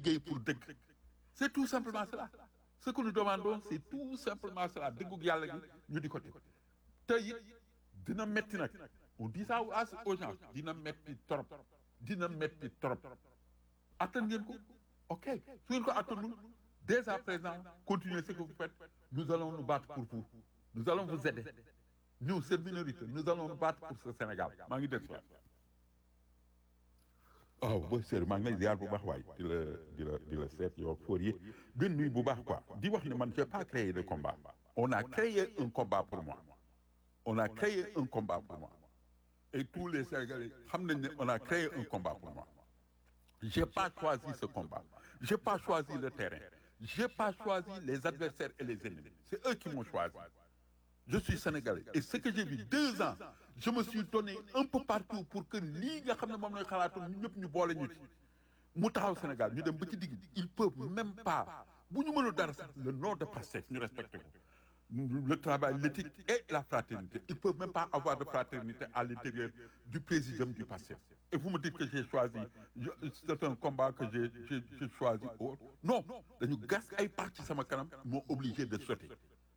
liggéey pour dëgg c'est tout simplement cela ce que nous demandons c'est tout simplement cela dëggug yàlla gi ñu di ko teg te it dina metti nag on dit ça aux gens dina metti trop dina metti trop attan ngeen ko ok su ngeen ko attanul dès à présent continuez ce que vous faites nous allons nous battre pour vous nous allons vous aider nous cette minorité nous allons nous battre pour ce Sénégal maa ngi des waaw booy seer maa ngi lay ziar bu baax waay di la di la di la seet yow foor yi gën nuy bu baax quoi di wax ne man j'ai pas créé de combat on a créé un combat pour moi on a créé un combat pour moi et tous les Sénégalais xam nañ ne on a créé un combat pour moi j'ai pas choisi ce combat j'ai pas choisi le terrain j'ai pas choisi les adversaires et les ennemis c'est eux qui m'ont choisi je suis sénégalais et ce que j'ai vu deux ans je me suis donné un peu partout pour que lii nga xam ne moom lañ xalaatoon ñu ñëpp ñu boole ñu ci mu taxaw Sénégal ñu dem ba ci digg ils peuvent même pas bu ñu mënul dara sax le nom de Pastef ñu respecté ko le travail l'éthique et la fraternité ils peuvent même pas avoir de fraternité à l'intérieur du présidium du Pastef et vous me dites que j'ai choisi c'est un combat que j'ai j'ai j'ai choisi autre non dañu gas ay pax ci sama kanam moo obligé de sauter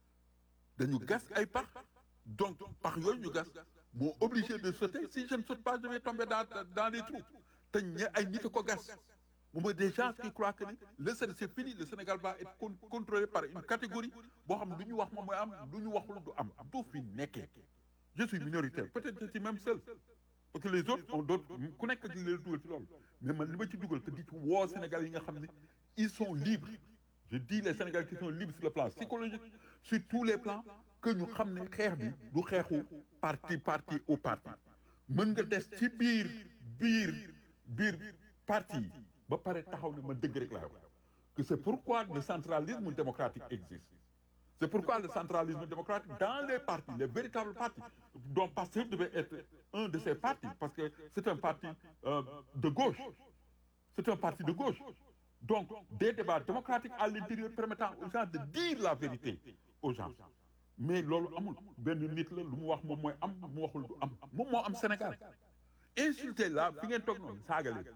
dañu gas ay pax donc pax yooyu ñu gas moo obligé de sauter si je ne saute pas je vais tomber dans dans les trous te ñe ay nit a ko gas bu ma des gens qui croient que ni le Sénégal c'est fini le Sénégal va être contrôlé par une catégorie boo xam ne lu ñu wax moom mooy am lu ñu waxul du am du fi nekkee je suis minoritaire peut-être je suis même seul parce que les autres ont d'autres ku nekk ak leen dugal ci loolu mais man li ma ci dugal te di ci woo Sénégal yi nga xam ne ils sont libres je dis les Sénégalais qui sont libres sur le plan psychologique sur tous les plans que ñu xam ne xeex bi du xeexu parti parti au parti mën nga des ci biir biir biir parti yi ba pare taxaw ne ma dëgg rek laa wax que c'est pourquoi le centralisme démocratique existe c'est pourquoi le centralisme démocratique dans les partis les véritables partis dont Pastef devait être un de ces partis parce que c'est un parti euh, de gauche c'est un parti de gauche donc des débats démocratiques à l'intérieur permettant aux gens de dire la vérité aux gens mais loolu amul benn nit la lu mu wax moom mooy am mu waxul du am moom moo am Sénégal insulter là fi ngeen toog noonu saaga leen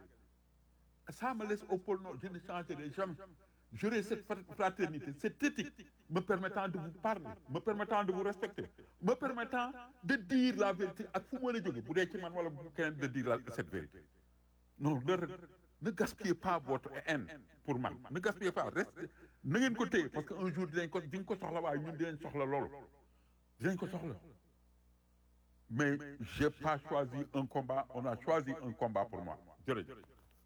ça me laisse au pôle Nord je ne changerai jamais j'aurai cette fraternité cette éthique me permettant de vous parler me permettant de vous respecter me permettant de dire la vérité ak fu mën a jóge bu dee ci man wala bu keneen de dire la cette vérité non ne ne gaspillez pas votre haine pour man ne gaspillez pas reste na ngeen ko téye parce que un jour dinañ ko dinañ ko soxla waaye ñun dinañ soxla loolu dinañ ko soxla mais j'ai pas choisi un combat on a choisi un combat pour moi jërëjëf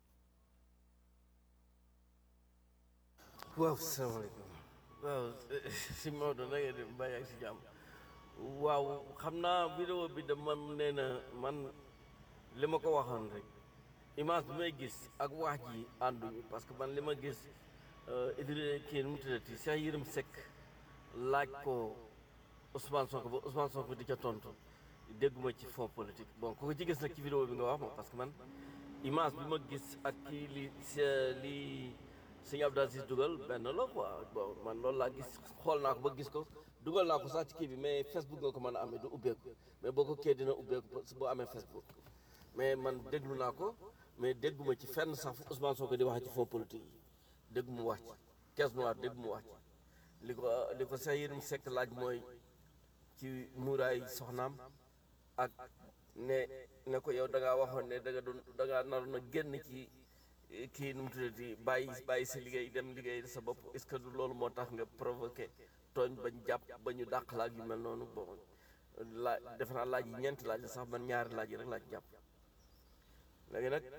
waaw salaamaaleykum waaw si Maodo na ngeen di bàyyi ak si jàmm waaw xam naa vidéo bi de man nee na man li ma ko waxoon rek image bi may gis ak wax ji ànduñu parce que man li ma gis Idrissa kii nu mu tuddati Cheikh Yérim Seck laaj ko Ousmane Sonko ba Ousmane Sonko di ca tontu dégguma ci fond politique bon ku ko ci gis nag ci vidéo bi nga wax ma parce que man image bi ma gis ak kii li li sëñ Abdou Aziz dugal benn la quoi bon man loolu laa gis xool naa ko ba gis ko dugal naa ko sax ci kii bi mais Facebook nga ko mën a amee du ubbeeku mais boo ko kee dina ubbeeku boo amee Facebook mais man déglu naa ko mais dégguma ci fenn sax Ousmane Sonko di wax ci fond politique yi dégg mu wax ci caisse noire dégg mu wax ci li ko li ko Cheikh Yérim Seck laaj mooy ci muuraay soxnaam ak ne ne ko yow da ngaa waxoon ne da nga doon da ngaa naroon a génn ci kii nu mu tuddati bàyyi bàyyi sa liggéey dem liggéey sa bopp est-ce que du loolu moo tax nga provoqué tooñ bañ jàpp ba ñu dàq laaj yu mel noonu bon laaj defe naa laaj yi ñeenti laaj la sax man ñaari laaj yi rek laaj jàpp léegi nag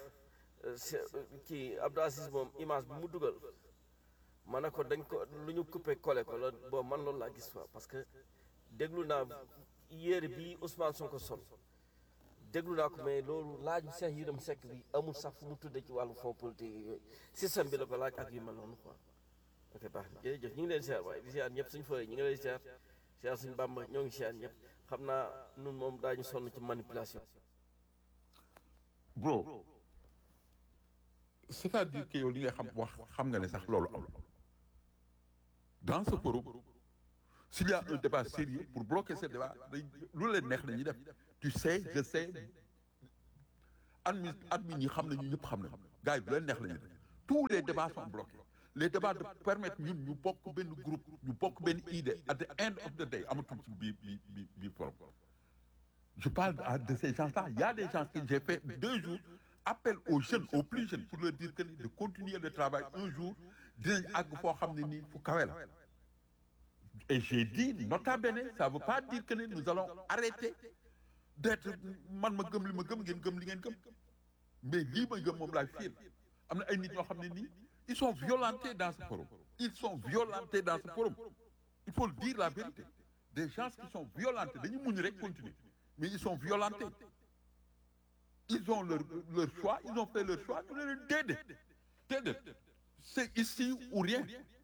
kii Abdou Aziz moom image bi mu dugal ma ne ko dañ ko lu ñu coupé collé ko la bon man loolu laa gis fa parce que déglu naa yére bi Ousmane Sonko sol déglu naa ko mais loolu laaju Cheikh Yérim Seck bi amul sax fu mu tuddee ci wàllu fond politique yooyu système bi la ko laaj ak yu mel noonu quoi ok baax na jërëjëf ñu ngi leen siyaar waaye di siyaar ñëpp suñu fooy ñu ngi leen siyaar siyaar suñu bàmba ñoo ngi siyaar ñëpp xam naa nun moom daañu sonn ci manipulation bro c'est-à-dire que yow li nga xam wax xam nga ne sax loolu am dans ce forum s'il y a un débat sérieux pour bloquer ce débat day lu leen neex la ñuy def tu sais je sais admi admin yi xam nañu ñëpp xam nañu gars yi lu leen neex la ñuy def tous les débats sont bloqués les débats de permettre ñun ñu bokk benn groupe ñu bokk benn idée at the end of the day amatul ci biir biir biir biir forum je parle à- de ces gens-là il y a des gens que j'ai fait deux jours appel aux jeunes aux plus jeunes pour leur dire que ni de continuer le travail un jour dinañ àgg foo xam ne nii fu kawe la et j'ai dit nota bene ça veut pas dire que ni nous allons arrêter d'être man ma gëm li ma gëm ngeen gëm li ngeen gëm mais lii ma gëm moom laay fiir am na ay nit ñoo xam ne nii ils sont violentés dans ce forum ils sont violentés dans ce forum il faut le dire la vérité des gens qui sont violentés dañu muñ rek continuer mais ils sont violentés ils ont leur leur choix ils ont fait leur choix ñu ne leen déedéet déedéet c'est ici ou rien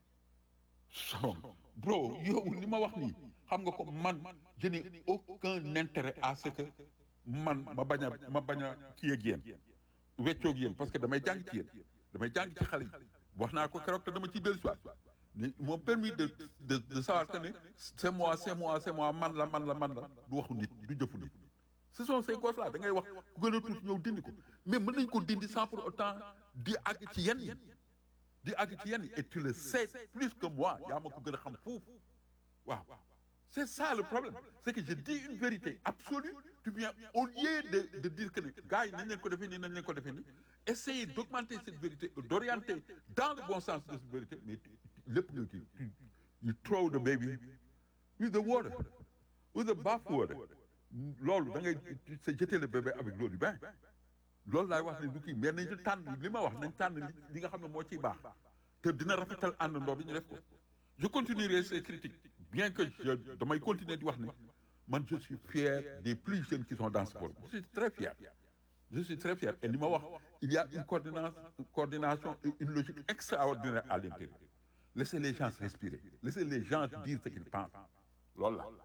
so bro yow li ma wax nii xam nga ko man je n'ai aucun intérêt à ce que man ma bañ a ma bañ a kii ak yéen weccoog yéen parce que damay jàng ci yéen damay jàng ci xale yi wax naa ko keroog te dama ciy dellu soit ni m'ont permis de de de savoir que ne c'est moi c'est moi c'est moi man la man la man la du waxu nit du jëfu nit ce sont ces gosses là da ngay wax ku gën a tuuti ñëw dindi ko mais mën nañ ko dindi sans pour autant di àgg ci yenn yi di àgg ci yenn yi et tu le sais plus que moi yaa ma ko gën a xam foofu waaw c'est ça le problème c'est que je dis une vérité absolue tu viens au lieu de de dire que ne gars yi nañ leen ko defee nii nañ leen ko defee nii essayer d'augmenter cette vérité d'orienter dans le bon sens de cette vérité mais lépp nga kii tu you throw the baby with the water with the bath water loolu da ngay c'est jeter le bébé avec l'eau du bain loolu laay wax ne du kii mais nañu tànn li ma wax nañ tànn li li nga xam ne moo ciy baax te dina rafetal àndandoo bi ñu def ko je continuerai ces critiques bien que je damay continuer di wax ne man je suis fier des plus jeunes qui sont dans ce forum je suis très fier je suis très fier et li ma wax il y a une coordination une coordination et une logique extraordinaire à l'intérieur laissez les gens respirer laissez les gens dire ce qu'ils pensent loolu la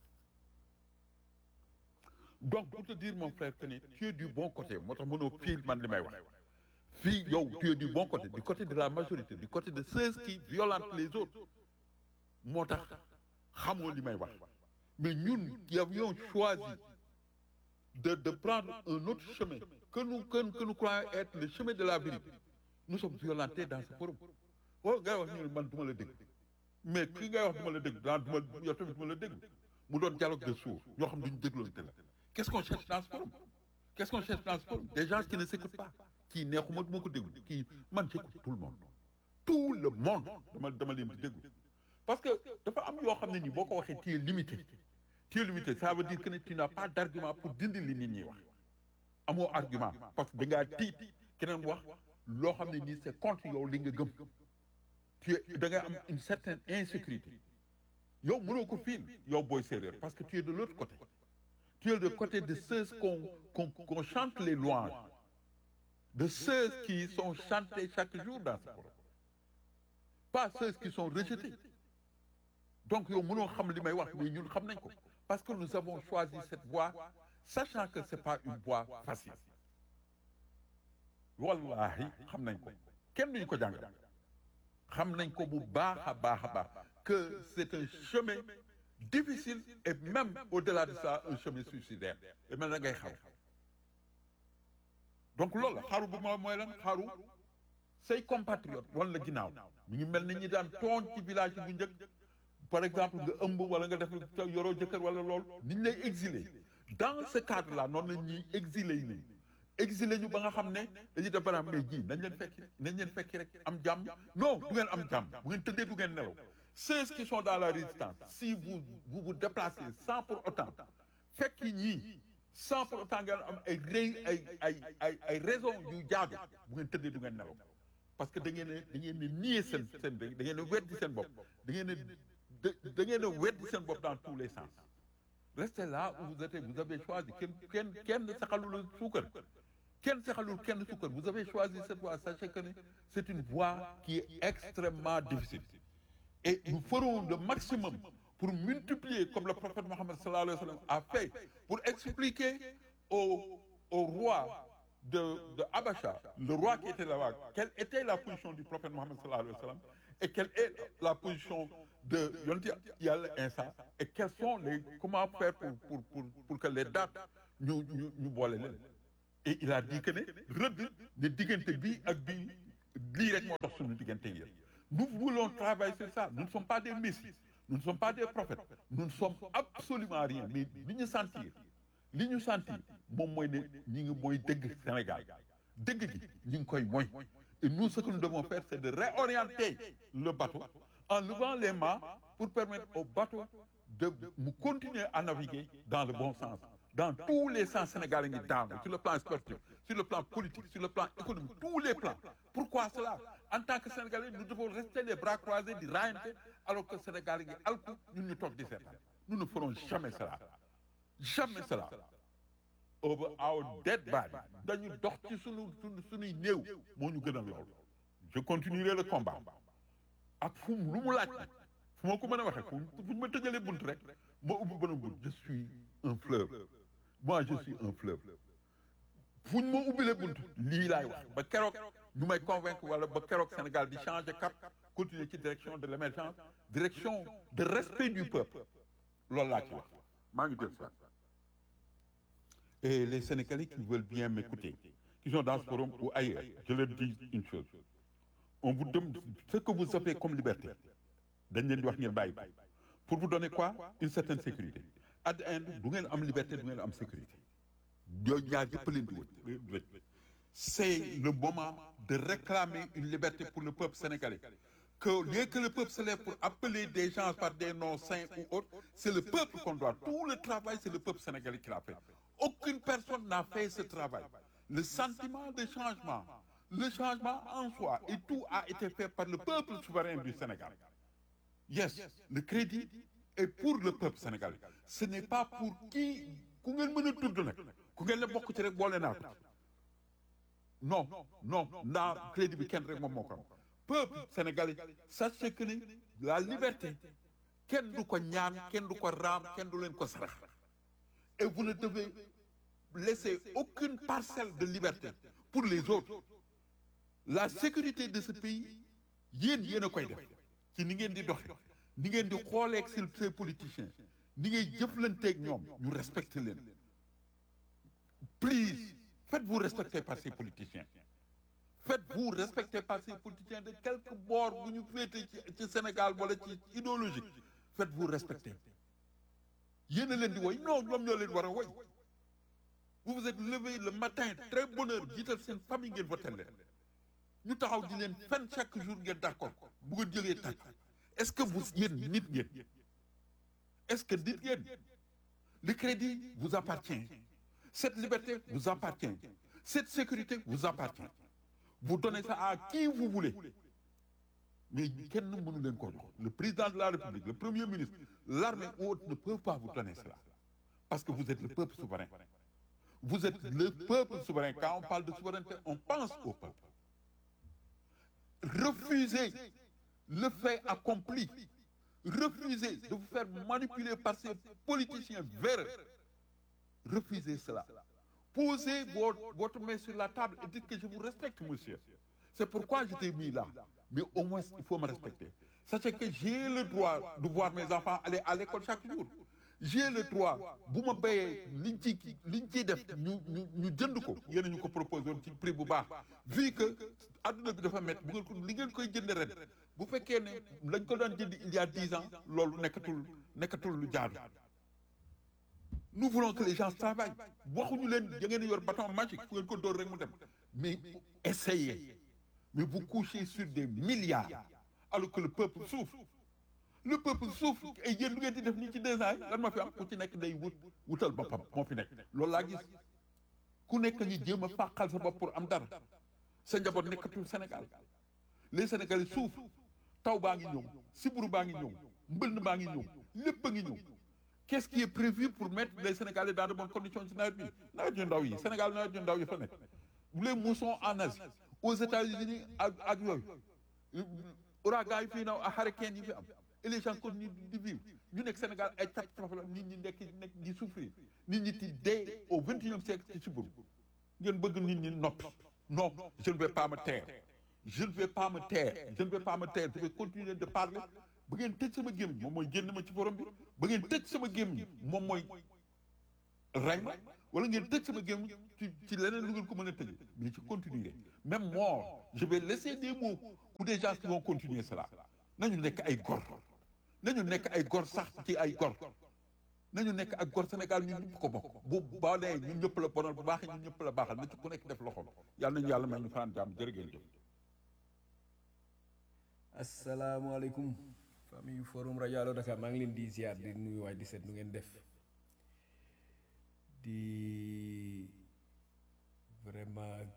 donc pour te dire mon frère que ne tu es du bon côté moo tax mënoo fii man li may wax fii yow tu es du bon côté du côté de la majorité du côté de ceux qui violentent les autres moo tax xamoo li may wax mais ñun qui avions choisi de de prendre un autre chemin que nous que, que nous croyons être le chemin de la vérité nous sommes violentés dans ce forum oh ngay wax ñu ne man du ma la dégg mais ki ngay wax du ma la dégg daan du ma yow tamit du ma la dégg mu doon dialogue de sourds ñoo xam duñu dégloonte la qu'est-ce qu'on cherche dans ce forum qu'est-ce qu'on cherche dans ce forum des gens qui ne s'écoutent pas kii neexuma du ma ko déglu kii man j'écoute tout le monde tout le monde dama dama leen di déglu parce que dafa am yoo xam ne nii boo ko waxee tu es limité tu es limité ça veut dire que ne tu n'as pas d'argument pour dindi li nit ñi wax amoo argument parce que da ngaa tiit keneen wax loo xam ne nii c'est contre yow li nga gëm tu es da nga am une certaine insécurité yow mënoo ko fiil yow booy séeréer parce que tu es de l'autre côté tu es de côté de ceux qu'on qu'on qu'on chante les louanges de ceux qui sont chantés chaque jour dans ce forum pas ceux qui sont rejetés donc yow mënoo xam li may wax mais ñun xam nañ ko parce que nous avons choisi cette voie sachant que c'est pas une voie facile wallahi xam nañ ko kenn duñu ko jàngal xam nañ ko bu baax a baax a baax que c'est un chemin difficile et même au-delà de ça un chemin suicidaire et mel na ngay xaru donc loolu la xaru bu moo mooy lan xaru say compatriotes wala la ginnaaw ñu ngi mel ni ñi daan tooñ ci village bu njëkk par exemple nga ëmb wala nga def yoroo jëkkër wala loolu ni ñu lay exiler dans ce cadre là noonu la ñuy exiler yi exiler ñu ba nga xam ne dañuy def banaam mais ji nañ leen fekki nañ leen fekki rek am jàmm non du ngeen am jàmm bu ngeen tëddee du ngeen nelaw ceux qui sont dans la résistance si vous vous vous déplacez sans pour autant fekki ñii sans pour autant ngeen am ay rëy ay ay ay ay raison yu jaadu bu ngeen tëddee du ngeen nelaw parce que da ngeen a da ngeen a nier seen seen da ngeen a weddi seen bopp da ngeen a da ngeen a weddi seen bopp dans tous les sens restez là où vous êtes vous avez choisi kenn kenn kenn saxalul suukar kenn saxalul kenn suukar vous avez choisi cette voie sachez que c'est une voie qui est extrêmement difficile et nous ferons le maximum pour multiplier comme le prophète Mohammed sallallahu alayhi wa sallam a fait pour expliquer au au roi de de Abacha le roi qui était là-bas quelle était la position du prophète Mohammed sallallahu alayhi wa sallam et quelle est la position de yonent Yàlla Isa et quels sont les comment faire pour pour pour pour que les dates ñu ñu ñu boole leen et il a dit que ne rëdd ne diggante bii ak bii lii rek moo tax suñu diggante yéen nous voulons travailler sur ça nous ne sommes pas des messies nous ne sommes pas des prophètes nous ne sommes absolument rien mais li ñu sentir li ñu sentir moom mooy ne ñi ngi mooy dëgg Sénégal dëgg gi ñi ngi koy mooy et nous ce que nous devons faire c'est de réorienter le bateau en levant les mâts pour permettre au bateau de mu continuer à naviguer dans le bon sens dans tous les sens sénégalais ngi daanu sur le plan sportif sur le plan politique sur le plan économique tous les plans pourquoi cela en tant que sénégalais nous devons rester les bras croisés di raayante alors que sénégalais ngi alku ñun ñu toog di seetaan nous ne ferons jamais cela jamais cela over our dead body dañu dox ci sunu sunu sunuy néew moo ñu gënal loolu je continuerai le combat ak fu mu lu mu laaj fu ma ko mën a waxee fu fu ñu ma tëjalee bunt rek ma ubbi benn bunt je suis un fleuve moi je suis un fleuve fu ñu ma ubbilee bunt lii laay wax ba keroog ñu may convaincre wala ba keroog Sénégal di changer cap continuer ci direction de l'émergence direction de respect du peuple loolu laa ci wax maa ngi jël ça et les Sénégalais qui veulent bien m'écouter qui sont dans ce forum ou ailleurs je leur dis une chose on vous donne ce que vous avez comme liberté dañ leen di wax ngeen bàyyi ko pour vous donner quoi une certaine sécurité at the end du ngeen am liberté du ngeen am sécurité yooyu ñaar yëpp leen di wëj c'est le moment de réclamer une liberté pour le peuple sénégalais que lieu que le peuple se lève pour appeler des gens par des noms saints ou autres c'est le peuple qu'on doit tout le travail c'est le peuple sénégalais qui l'a fait aucune personne n'a fait ce travail le sentiment de changement le changement en soi et tout a été fait par le peuple souverain du Sénégal yes le crédit est pour le peuple sénégalais ce n'est pas pour qui ku ngeen mën a tudd nag ku ngeen la bokk ci rek boole naa ko non non naa crédit bi kenn rek moom moo ko am peuple sénégalais sachez que ni la liberté kenn du ko ñaan kenn du ko raam kenn du leen ko sarax et vous ne devez laisser aucune parcelle de liberté pour les autres la sécurité de ce pays yéen yéen a koy def ci ni ngeen di doxe ni ngeen di xooleeg si ces politiciens ni ngay jëflanteeg ñoom ñu respecter leen please faites-vous respecter par ces politiciens faites-vous respecter par ces politiciens de quelque bord bu ñu féete ci ci Sénégal wala ci idéologique faites-vous respecter yéen a leen di woy non ñoom ñoo leen war a woy vous vous êtes levé le matin très bonne heure jiital seen famille ngeen voté leen ñu taxaw di leen fen chaque jour ngeen d'accord bu ngeen jógee tàcc est-ce que vous yéen nit ngeen est-ce que nit ngeen le crédit vous appartient cette liberté vous appartient cette sécurité vous appartient vous donnez ça à qui vous voulez mais kenn mënu leen ko jox le président de la République le premier ministre l'armée ou autres ne peuvent pas vous donner cela parce que vous êtes le peuple souverain vous êtes le peuple souverain quand on parle de souveraineté on pense au peuple refusez le fait accompli refusez de vous faire manipuler par ces politiciens véreux refusez cela posez votre, votre main sur la table et dites que je vous respecte monsieur c'est pourquoi je t'ai mis là mais au moins il faut me respecter sachez que j'ai le droit de voir mes enfants aller à l'école chaque jour j'ai le droit bu ma béyee liñ ci liñ ciy def ñu ñu ñu jënd ko yéen ñu ko proposé woon ci prix bu baax vu que adduna bi dafa métti bu ngeen ko li ngeen koy jënd ren bu fekkee ne lañ ko daan jënd il y a dix ans loolu nekkatul nekkatul lu jaadu nous voulons que les gens travaillent waxuñu leen da ngeen yor bâton magique fu ngeen ko dóor rek mu dem mais essayez mais vous couchez sur des milliards alors que le peuple souffre le peuple souffre et yéen lu ngeen di def nii ci deux ans yi lan ma fi am ku ci nekk day wut wutal boppam moo fi nekk loolu laa gis ku nekk ngi jéem a fàqal sa bopp pour am dara sa njaboot nekkatul Sénégal les Sénégalais souffrent taw baa ngi ñëw siburu baa ngi ñëw mbënd baa ngi ñëw lépp a ngi ñëw qu'est-ce qui est prévu pour mettre les Sénégalais dans de bonnes conditions ci nawet bi nawet yu ndaw yi Sénégal nawet yu ndaw yi fa nekk les moussons en Asie aux États-Unis ak ak yooyu ouragan yi fii naw ak hurricane yi fi am et les gens continuent di vivre ñu nekk Sénégal ay catastrophe la nit ñi nekk nekk di souffrir nit ñi di dee au vingt et unième siècle ci siburu ngeen bëgg nit ñi noppi non je ne vais pas me taire je ne vais pas me taire je ne vais pas me taire je vais continuer de parler ba ngeen tëj sama gémmiñ moom mooy génn ma ci forum bi ba ngeen tëj sama gémmiñ moom mooy rey ma wala ngeen tëj sama gémm ci ci leneen lu ngeen ko mën a tëj mais ci continuer même mort je vais laisser des mots pour des gens qui vont continuer cela nañu nekk ay gor nañu nekk ay gor sax ci ay gor nañu nekk ak gor Sénégal ñun ñëpp ko bokk bu baalee ñun ñëpp la bonal bu baaxee ñun ñëpp la baaxal na ci ku nekk def loxoom yàlla nañu yàlla may ñu fanaan jàmm jërë ngeen jëf asalaamaaleykum famille forum rajo Allo Dakar maa ngi leen di ziar di nuyu waay di seet nu ngeen def di vraiment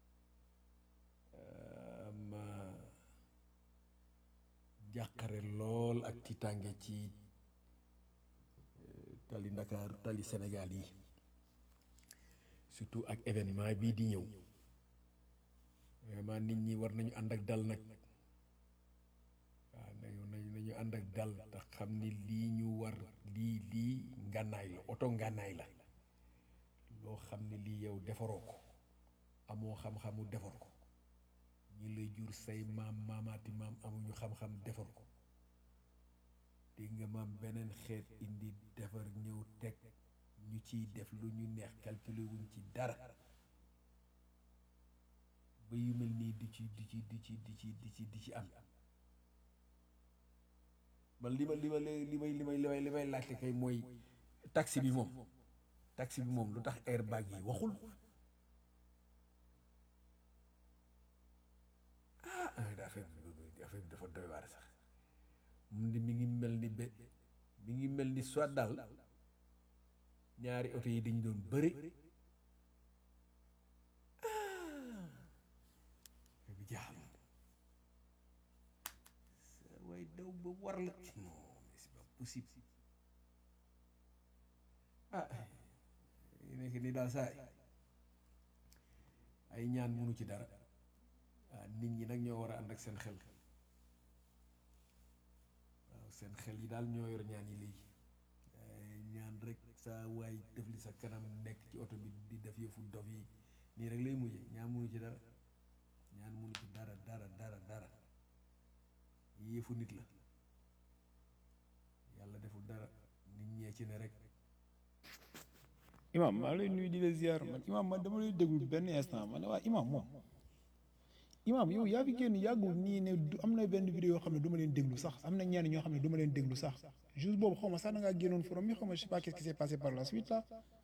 am jàqare lool ak tiitaange ci tali Ndakaar tali Sénégal yi surtout ak événement bii di ñëw vraiment nit ñi war nañu ànd ak dal nag waaw nañu nañu nañu ànd ak dal te xam ni lii ñu war lii lii ngànnaay la oto ngànnaay la loo xam ne lii yow defaroo ko amoo xam-xamu defar ko ñi lay jur say maam maamaati maam amuñu xam-xam defar ko dégg nga maam beneen xeet indi defar ñëw teg ñu ciy def lu ñu neex calculer wuñ ci dara ba yu mel nii di ci di ci di ci di ci di ci di ci am man li ma li ma li may li may li may li may laajte kay mooy taxi bi moom taxi bi moom lu tax airbag yi waxul ah affaire bi affaire bi dafa doy waar sax mu ni mi ngi mel ni be mi ngi mel ni soit daal ñaari oto yi dañu doon bëri ah bi jaaxal waaye daw ba war la non mais c'est pas possible ah yi nekk nii daal saay ay ñaan munu ci dara ah nit ñi nag ñoo war a ànd ak seen xel waaw seen xel yi daal ñoo yor ñaan yi léegi ñaan rek saa waay def li sa kanam nekk ci oto bi di def yëfu dof yi nii rek lay mujje ñaan munu ci dara ñaan munu ci dara dara dara dara yëfu nit la yàlla deful dara nit ñee ci ne rek imam maa lay nuyu di la ziar man imam man dama lay déglu benn instant man ne waa imam moom imam yow yaa fi génn yàggul nii ne du am na benn vidéo yoo xam ne du ma leen déglu sax am na ñenn ñoo xam ne du ma leen déglu sax juste boobu xaw ma sax da ngaa génnoon forum yi xaw ma je sais pas qu'est-ce qui s'est passé par la suite là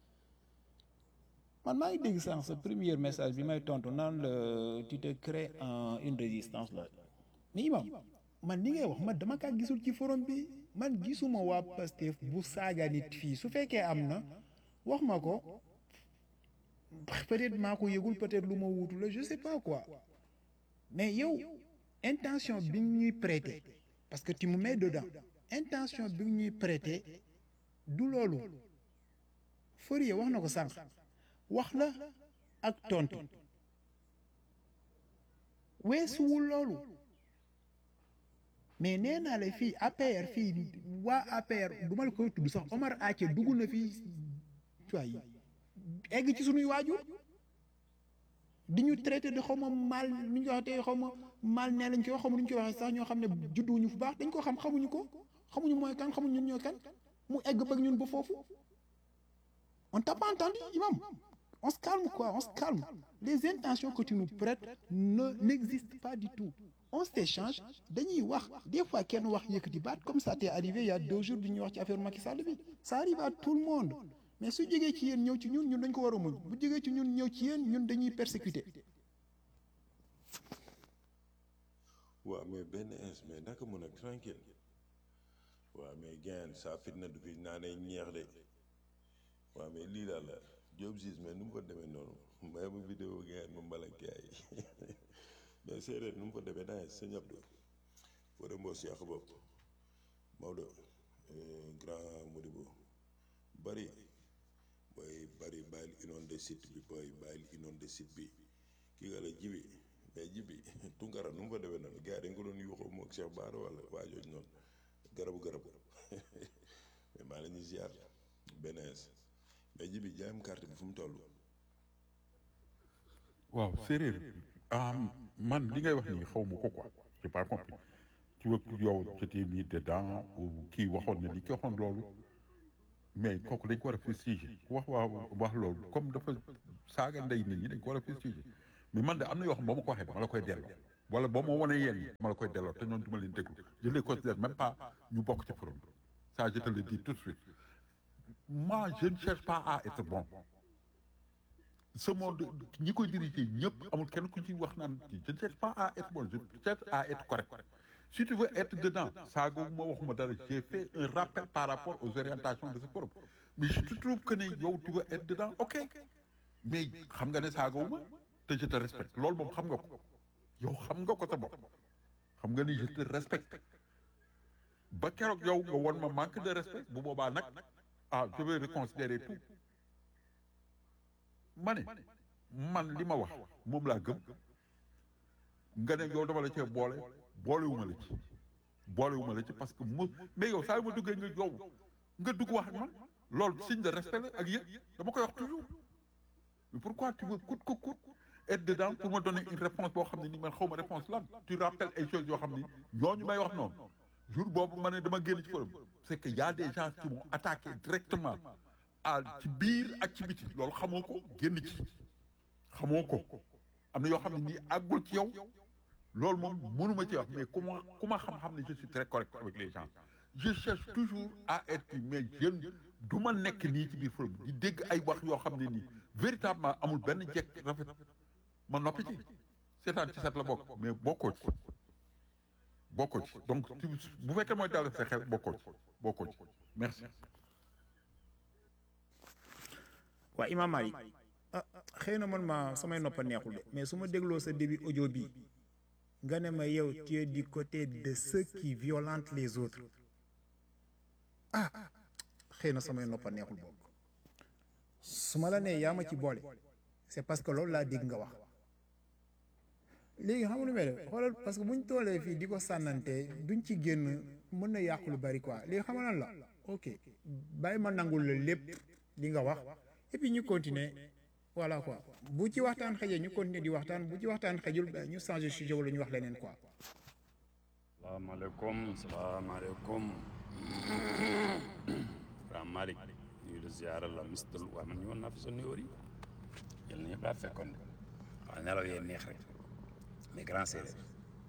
man maa ngi dégg sànq sa premier message bi may tontu naan la tu te crées en une résistance là mais imam man li ngay wax man dama kaa gisul ci forum bi man gisuma waa Pastef bu saaga nit fii su fekkee am na wax ma ko peut-être maa ko yëgul peut-être lu ma wuutu la je sais pas quoi mais yow intention bi ñuy prêter parce que tu me mets dedans intention bi ñuy prêter du loolu Fourier wax na ko sànq wax la ak tontu weesuwul loolu mais nee naa la fii APR fii waa APR du ma la koy tudd sax Omar Ace dugg na fii waay egg ci sunuy waajur di ñu traité de xaw ma mal nu ñu ko waxee xaw ma mal nee lañ koy wax xaw ma nu ñu koy waxee sax ñoo xam ne judduwuñu fu baax dañ ko xam xamuñu ko xamuñu mooy kan xamuñu ñun ñoo kan mu egg bëgg ñun ba foofu on t'a pas entendu imam on se calme quoi on se calme les intentions que tu nous prêtes ne n'existent pas du tout on s'échange dañuy wax des fois kenn wax yëkkati baat comme ça t'est arrivé il y a deux jours bi ñuy wax ci affaire Macky Sall bi ça arrive à tout le monde mais su jógee ci yéen ñëw ci ñun ñun dañ ko war a muñ bu jógee ci ñun ñëw ci yéen ñun dañuy persécuter waaw mais benn ins mais naka mën a tranquille waaw mais gain sa fitna du fi naanee ñeex de waaw mais lii daal la Diop Ziz mais nu mu ko demee noonu may ma vidéo gain ma mbalankaay mais séeréer nu mu ko demee naa sëñ Abdou wara mboo si ak bopp Maodo grand Modibo bari booy bari bàyyil inondé site bi booy bàyyil inondé site bi kii nga la jibi mais jibi tunkara nu mu ko demee noonu gars yi dañ ko doon yuuxoo moog Cheikh Bara wala waa jooju noonu garabu garabu mais maa la ñuy ziar benees mais jibi jaayam carte bi fu mu toll waaw séeréer man li ngay wax nii xaw ma ko quoi j'ai pas compris tu veux yow c'était mis dedans ou kii waxoon na li ki waxoon loolu mais kooku dañ ko war a fustiger wax waa wax loolu comme dafa saaga ndey nit ñi dañ ko war a fustiger mais man de am na yoo xam boo ma ko waxee dama la koy delloo wala boo ma wanee yéen ñi dama la koy delloo te ñoom du ma leen déglu je les considère même pas ñu bokk ci forum bi ça je te le dis tout de suite moi je ne cherche pas à être bon ce monde ñi koy diriger ñëpp amul kenn ku ci wax naan kii je ne cherche pas à être bon je cherche à être correct si tu veux être dedans saaga ma waxuma dara j'ai fait un rappel par rapport aux orientations de ce forum mais je te trouve que ne yow tu veux être dedans ok mais xam nga ne saagawuma te je te respecte loolu moom xam nga ko yow xam nga ko sa bopp xam nga ni je te respecte ba keroog yow nga won ma manque de respect bu boobaa nag ah je vais reconsidérer tout ma ne man li ma wax moom laa gëm nga ne yow dama la cee boole boolewuma la ci boolewuma la ci parce que mo mais yow saa yu ma duggee nga yow nga dugg wax ak man loolu signe de respect la ak yëg dama koy wax toujours mais pourquoi tu veux coûte que coûte être dedans pour me donner une réponse boo xam ne ni man xaw ma réponse lan tu rappelles ay choses yoo xam ni ñooñu may wax noonu jour boobu ma ne dama génn ci forum c'est que y a des gens qui m'ont attaqué directement à ci biir ak ci biti loolu xamoo ko génn ci xamoo ko am na yoo xam ne nii àggul ci yow loolu moom mënuma ci wax mais ku ma ku ma xam-xam ne je suis très correct avec les gens je cherche toujours à être mais jeune du ma nekk nii ci biir forum di dégg ay wax yoo xam ne nii véritablement amul benn jekk rafet ma noppi ci seetaan ci sat la bokk mais bokkoo ci bokkoo ci donc bu fekkee mooy dal sa xel bokkoo ci bokkoo ci merci waa Imam Malik ah xëy na man ma samay noppa neexul de mais su ma dégloo sa début audio bi nga ne ma yow tu es du côté de ceux qui violentent les autres ah xëy na samay noppa neexul boobu su ma la nee yaa ma ci boole c'est parce que loolu laa dégg nga wax léegi xam nga lu may def xoolal parce que buñ toolee fii di ko sànnante duñ ci génn mën na yàqu lu bari quoi léegi xam nga lan la ok bàyyi ma nangul la lépp li nga wax et puis ñu continuer voilà quoi bu ci waxtaan xëjee ñu continuer di waxtaan bu ci waxtaan xëjul ba ñu changer sujet wala ñu wax leneen quoi. salaamaaleykum salaamaaleykum Grand Malick ñu la ziara la mistal waaye man ñëwoon naa fi sa nuyoo yi yal na ñëpp laa fekkoon de waaw nelaw yee neex rek mais grand séeréer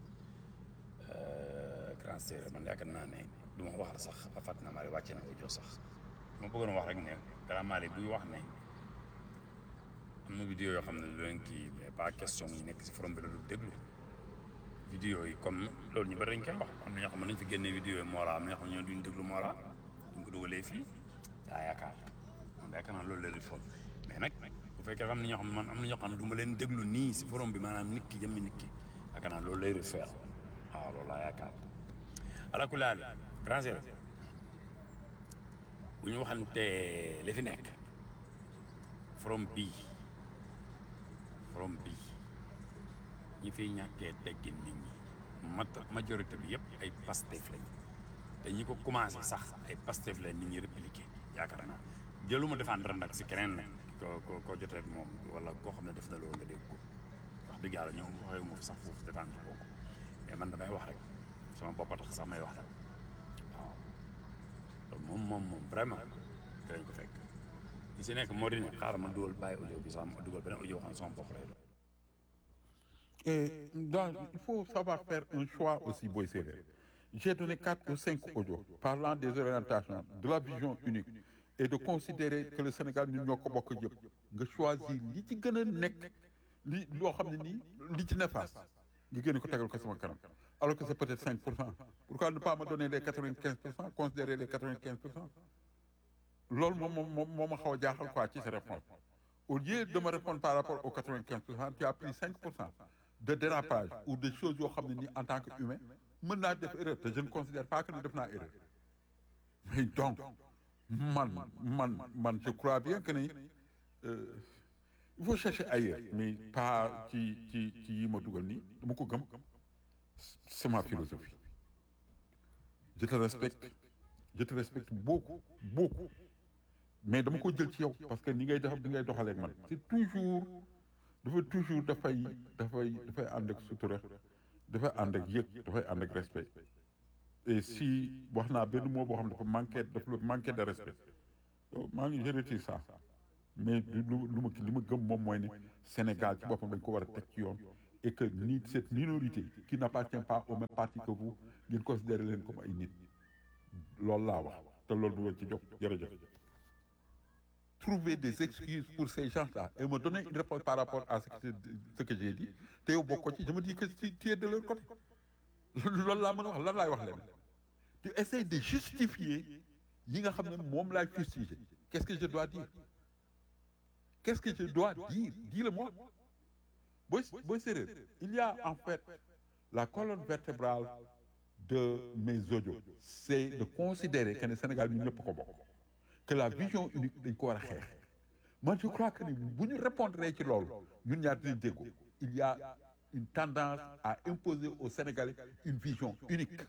grand séeréer man yaakaar naa ne du ma wax la sax ba fàtt na maa wàcce na ko jox sax ma bëggoon wax rek ne Grand Malick buy wax ne am na vidéo yoo xam ne du leen kii mais pas question yi nekk si forum bi la du déglu vidéo yi comme loolu ñu bari dañ koy wax am na ñoo xam ne nañ fi génnee vidéo yi Mora am na ñoo xam ne ñoo duñ déglu Mora duñ ko dugalee fii daa yaakaar man yaakaar naa loolu la di foog mais nag bu fekkee am na ñoo xam ne man am na ñoo xam ne du ma leen déglu nii si forum bi maanaam nit ki jëmmi nit ki yaakaar naa loolu lay refaire waaw loolu laa yaakaar ala kulli haal grand séeréer bu ñu waxante li fi nekk forom bii forom bii ñi fiy ñàkkee teggin nit ñi mat majorité bi yëpp ay pastef lañ te ñi ko commencé sax ay pastef lañ nit ñi répliqué yaakaar naa jëluma défendre nag si keneen nag ko ko ko jotee ak moom wala koo xam ne def na loolu nga dégg ko wax dëgg yàlla ñoom waxee ma sax foofu défendre kooku mais man damay wax rek sama bopp a tax sax may wax rek waaw donc moom moom moom vraiment dinañ ko fekk li si nekk moo di ne xaaral ma dugal bàyyi audio bi sax ma dugal beneen audio xam ne sama bopp lay doon. Et dans, il faut savoir faire un choix aussi, Boy Sévère. J'ai donné quatre ou cinq audios parlant des orientations, de la vision unique et de considérer que le Sénégal ñun ñoo ko bokk yëpp nga choisir li ci gën a nekk li loo xam ne nii li ci néfaste nga génne ko tegal ko sama kanam alors que c'est peut-être 5 pour cent pourquoi ne pas me donner les 95 pour cent considérer les 95 pour cent loolu moom moom moom moo ma xaw a jaaxal quoi ci sa réponse au lieu de me répondre par rapport aux 95 pour cent tu as pris 5 pour cent de dérapage ou de choses yoo xam ne nii en tant que humain mën naa def erreur te je ne considère pas que ne def naa erreur mais donc man man man je crois bien que ni euh, il faut chercher ailleurs mais pas ci ci ci yi ma dugal nii dama ko gëm c'est ma philosophie je te respecte je te respecte beaucoup beaucoup mais dama ko jël ci yow parce que ni ngay def di ngay doxalee ak man c'est toujours dafa toujours dafay dafay dafay ànd ak sutura dafay ànd ak yëg dafay ànd ak respect et si wax naa benn mot boo xam ne dafa manqué dafa manqué de respect maa ngi je retire ça mais lu lu ma li ma gëm moom mooy ne Sénégal ci boppam dañ ko war a teg ci yoon et que ni cette minorité qui n'appartient pas au même parti que vous ngeen considéré leen comme ay nit loolu laa wax te loolu du ngeen ci jóg jërëjëf. trouver des excuses pour ces gens-là et me donner une réponse par rapport à ce que, ce que j'ai dit te yow bokkoo ci je me dis que tu tu es de leur côté loolu laa mën a wax lan laay wax leen tu essaies de justifier yi nga xam ne moom laay fustiger qu'est-ce que je dois dire qu'est-ce que je dois dire dis-le-moi booy booy séeréer il y a en fait la colonne vertébrale de mes audios c'est de considérer que ne Sénégal ñu ñëpp ko bokk que la vision unique dañ ko war a xeex man je crois que ni bu ñu répondre ci loolu ñun ñaar dinañ déggoo il y a une tendance à imposer aux Sénégalais une vision unique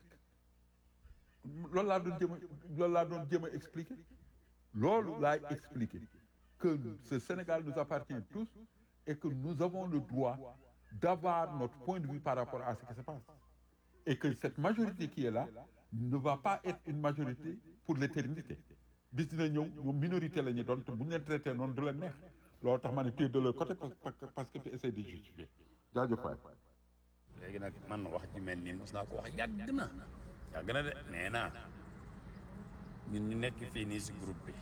loolu laa doon jéem a loolu laa doon jéem a expliquer loolu laay expliquer que ce Sénégal nous appartient tous et que nous avons le droit d'avoir notre point de vue par rapport à ce qui se passe et que cette majorité qui est là ne va pas être une majorité pour l'éternité bis dina ñëw ñoom minorité la ñu doon te bu ñu leen traité noonu du leen neex loolu tax ma ne tu es de leur côté parce que tu essaies de justifier jaajëf waay léegi nag man wax ci mel nii mos naa ko wax yàgg na yàgg na de nee naa ñun ñu nekk fii nii si groupe bi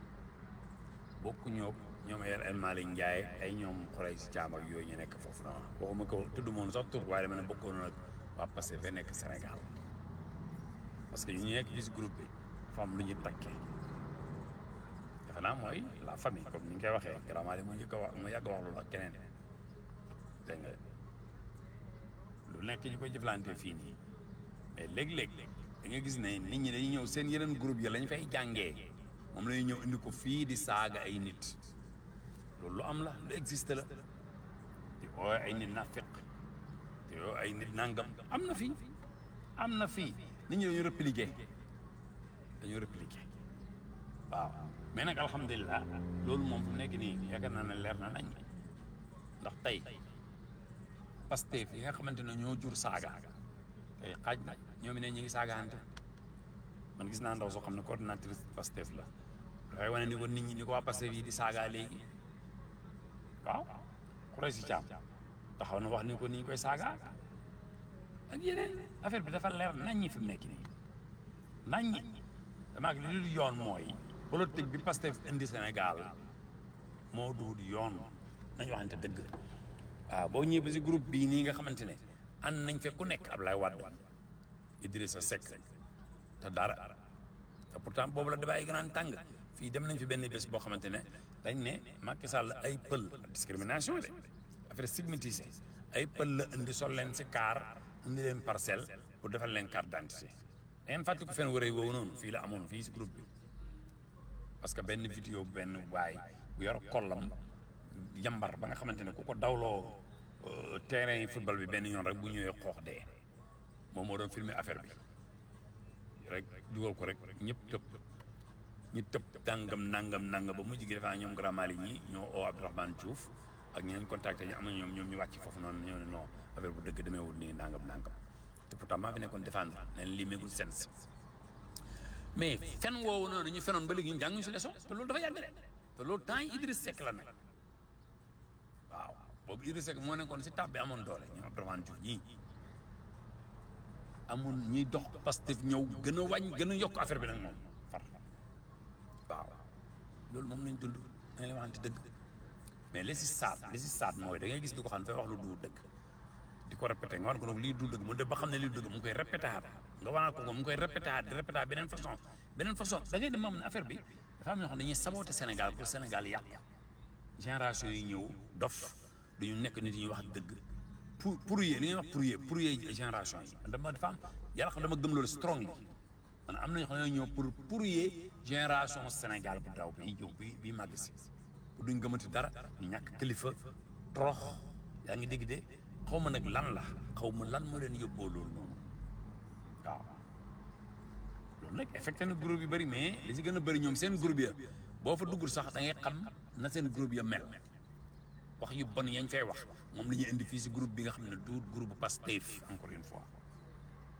bokku ñoo ñoom yer El Malick Ndiaye ay ñoom xolay si caam ak yooyu ñu nekk foofu noonu waxuma ko tudd moom sax tur waaye dama ne bokkoon nag waa Pastef fa nekk Sénégal parce que ñu nekk fii si groupe bi dafa am lu ñu takkee defe naa mooy la famille comme ni ñu koy waxee grammaire mu njëkk a wax mu yàgg wax loolu ak keneen dégg nga lu nekk ñu koy jëflante fii nii mais léeg-léeg da nga gis ne nit ñi dañuy ñëw seen yeneen groupe yi lañ fay jàngee moom la ñuy ñëw indi ko fii di saaga ay nit loolu lu am la lu existe la di oo ay nit nafiq di oo ay nit nangam am na fii am na fii nit ñi dañu répliquer dañu répliquer waaw mais nag alhamdulilah loolu moom fu nekk nii yaakaar naa ne leer na nañ ndax tey Pastef yi nga xamante ne ñoo jur saaga tey xaaj na ñoom ne ñu ngi saagaante man gis naa ndaw soo xam ne coordinatrice Pastef la dafay wane ni ko nit ñi ni ko waa Pastef yi di saagaa léegi waaw xuree si caam taxaw na wax ni ko ni ñu koy saagaa ak yeneen affaire bi dafa leer nañ ñi fi mu nekk nii nañ ñi damaa li dul yoon mooy politique bi Pastef indi Sénégal moo duud yoon nañ waxante dëgg waaw boo ñëwee ba si groupe bii nii nga xamante ne ànd nañ fekk ku nekk Ablaye Wade Idrissa Seck te dara te pourtant boobu la débat yi gën a tàng fii dem nañ fi benn bés boo xamante ne dañ ne Macky Sall ay pël discrimination de affaire stigmatisé ay pël la indi sol leen si kaar indi leen parcelle pour defal leen carte d'identité da ngeen fàttali ko fen wërëy woowu noonu fii la amoon fii si groupe bi parce que benn vidéo benn waay bu yor kollam yambar ba nga xamante ne ku ko dawloo terrain yi football bi benn yoon rek bu ñëwee xoox dee moom moo doon filmer affaire bi rek dugal ko rek ñëpp tëb ñu tëb nangam nangam nangam ba mujj gi defaa ñoom Grand Mali ñi ñoo oo Abdourahmane Diouf ak ñeneen contacté ñu am na ñoom ñoom ñu wàcc foofu noonu ñoo ne non affaire bu dëgg demeewul nii nangam nangam te pourtant maa fi nekkoon défendre leen lii méegul sens mais fen woowu noonu ñu fenoon ba léegi ñu jànguñu si leçon te loolu dafa yàgg de te loolu temps yi Idriss Seck la nag waaw boobu Idriss Seck moo nekkoon si tab bi amoon doole ñoom Abdourahmane Diouf ñii amul ñuy dox Pastef ñëw gën a wàññ gën a yokk affaire bi nag moom far waaw loolu moom lañ dund dañ la waxante dëgg mais li si saat li si saat mooy da ngay gis di ko xam ne fay wax lu du dëgg di ko répété nga war ko nag lii du dëgg mu def ba xam ne lii du dëgg mu koy répété aat nga war ko mu koy répété aat di répété aat beneen façon beneen façon da ngay dem moom ne affaire bi dafa am ñoo xam ne dañuy saboté Sénégal pour Sénégal yàq génération yi ñëw dof duñu nekk nit ñuy wax dëgg pour pour yee li ñuy wax pour yee pour yee génération yi dama dafa am yàlla xam dama gëm loolu strong yi man am na ñoo xam ne ñëw pour pour yee génération Sénégal bu daw bi ñëw bi bi màgg si duñ gëmati dara ñu ñàkk kilifa torox yaa ngi dégg de xaw ma nag lan la xaw ma lan moo leen yóbboo loolu noonu waaw loolu nag affecté na groupe yu bëri mais li si gën a bëri ñoom seen groupe ya boo fa duggul sax da ngay xam na seen groupe ya mel wax yu bon yañ fay wax moom la ñuy indi fii si groupe bi nga xam ne duut groupe bu Pastef encore une fois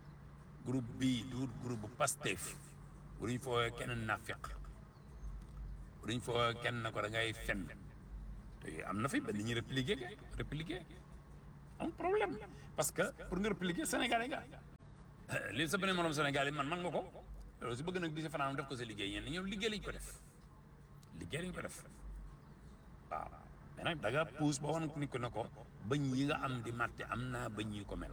groupe bii duut groupe bu Pastef bu ñu fooyee keneen nafiq duñ foo kenn na ko da ngay fen te am na fi ba nit ñi répliquer répliquer am problème parce que pour nga répliquer sénégalais nga li sa beneen morom sénégalais man man nga ko loolu su bëgg nag di sa fanaan def ko sa liggéey ñenn ñoom liggéey lañ ko def liggéey lañ ko def waaw mais nag da nga puus ba wan ni ko ne ko bëñ yi nga am di màtte am naa bëñ yi ko mel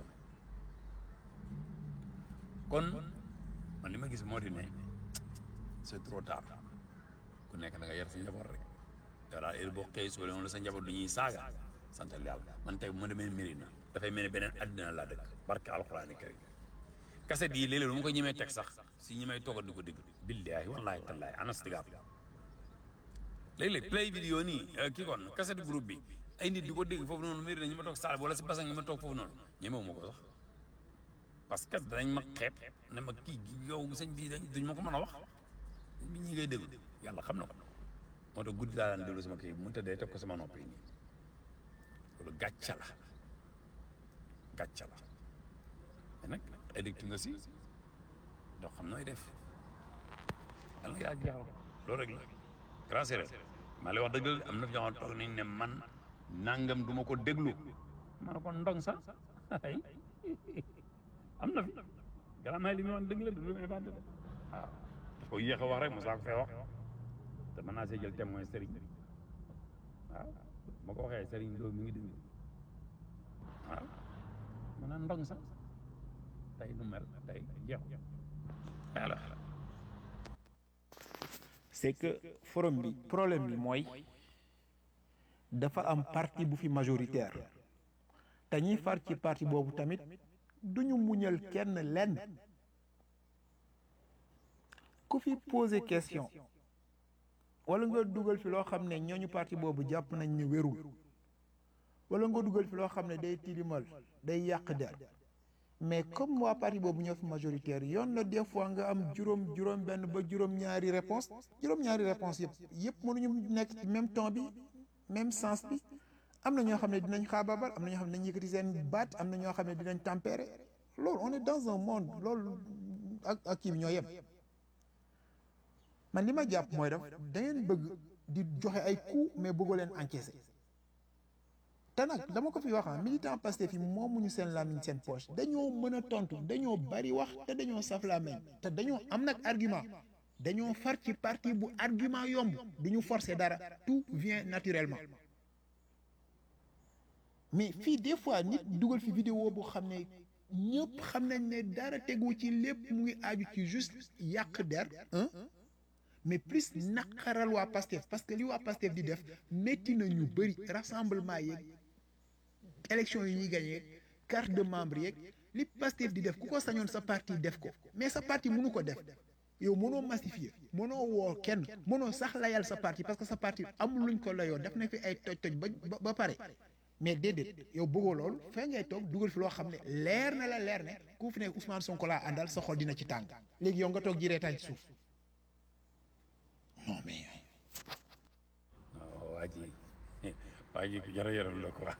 kon man li ma gis moo di ne c'est trop tard ku nekk da nga yar sa njaboot rek yow daal heure boo xëy suba la sa njaboot du ñuy saaga santal yàlla man tey bu ma demee Mérina dafay mel ni beneen àddina laa dëkk barke alxuraani karim kaset yi léeg-léeg lu ma ko ñemee teg sax si ñi may toogal di ko dégg billaahi wallaahi tallaahi anastigaab léeg-léeg play vidéo nii kii kon kaset groupe bi ay nit di ko dégg foofu noonu Mérina ñi ma toog saal wala si basan ñi ma toog foofu noonu ñemewu ma ko sax parce que danañ ma xeeb ne ma kii yow sëñ bi dañ duñ ma ko mën a wax bi ñi ngay déglu yàlla xam na ko moo tax guddi laa daan déglu sama kii bu mu tëddee teg ko sama noppi nii loolu gàcca la gàcca la mais nag addict nga si doo xam nooy def yàlla nga yaa jeexal ko loolu rek la grand séeréer maa lay wax dëgg am na fi ñoo xam toog nañ ne man nangam du ma ko déglu ma ne ko ndong sax ay am na fi gannaaw may li muy wax dëgg la du lu muy inventé de waaw dafa yéex a wax rek mosaa ko fee wax te mën naa see jël témoin Serigne waaw ma ko waxee Serigne loolu mi ngi déglu waaw mën naa ndong sax tey nu mel tey jeexu yàlla c'est que forum bi problème bi mooy dafa am parti bu fi majoritaire te ñiy far ci parti boobu tamit duñu muñal kenn lenn ku fi posé question wala nga dugal fi loo xam ne ñooñu parti boobu jàpp nañ ne wérul wala nga dugal fi loo xam ne day tilimal day yàq der mais comme waa parti boobu ñoo fi majoritaire yoon la des fois nga am juróom juróom benn ba juróom ñaari réponse juróom ñaari réponse yëpp yëpp mënuñu nekk ci même temps bi même sens bi am na ñoo xam ne dinañ xaabaabal am na ñoo xam ne dinañ yëkkati seen baat am na ñoo xam ne dinañ tempérer loolu on est dans un monde loolu ak ak kii bi ñoo yem man li ma jàpp mooy daf da ngeen bëgg di joxe ay coups mais bëggoo leen encaisser te nag dama ko fi wax ah militant Pastef yi moomuñu seen làmmiñ seen poche dañoo mën a tontu dañoo bari wax te dañoo saf làmmiñ te dañoo am nag argument dañoo far ci parti bu argument yomb duñu forcer dara tout vient naturellement mais fii des fois nit dugal fi vidéo bu xam ne ñëpp xam nañ ne dara tegu ci lépp mu ngi aaju ci juste yàq der hein mais plus naqaral waa Pastef parce que li waa Pastef di def métti na ñu bëri rassemblement yeeg élection yi ñuy gagné carte de membre yeeg li Pastef di def ku ko sañoon sa parti def ko mais sa parti mënu ko def yow mënoo massifier mënoo woo kenn mënoo sax layal sa parti parce que sa parti amul luñ ko layoo def na fi ay toj-toj ba ba pare mais déedéet yow bëggoo loolu fee ngay toog dugal fi loo xam ne leer na la leer ne ku fi ne Ousmane Sonko laa àndal sa xol dina ci tàng léegi yow nga toog ji reetaan ci suuf non mais. waa ji waa ji ku jar a yaram la quoi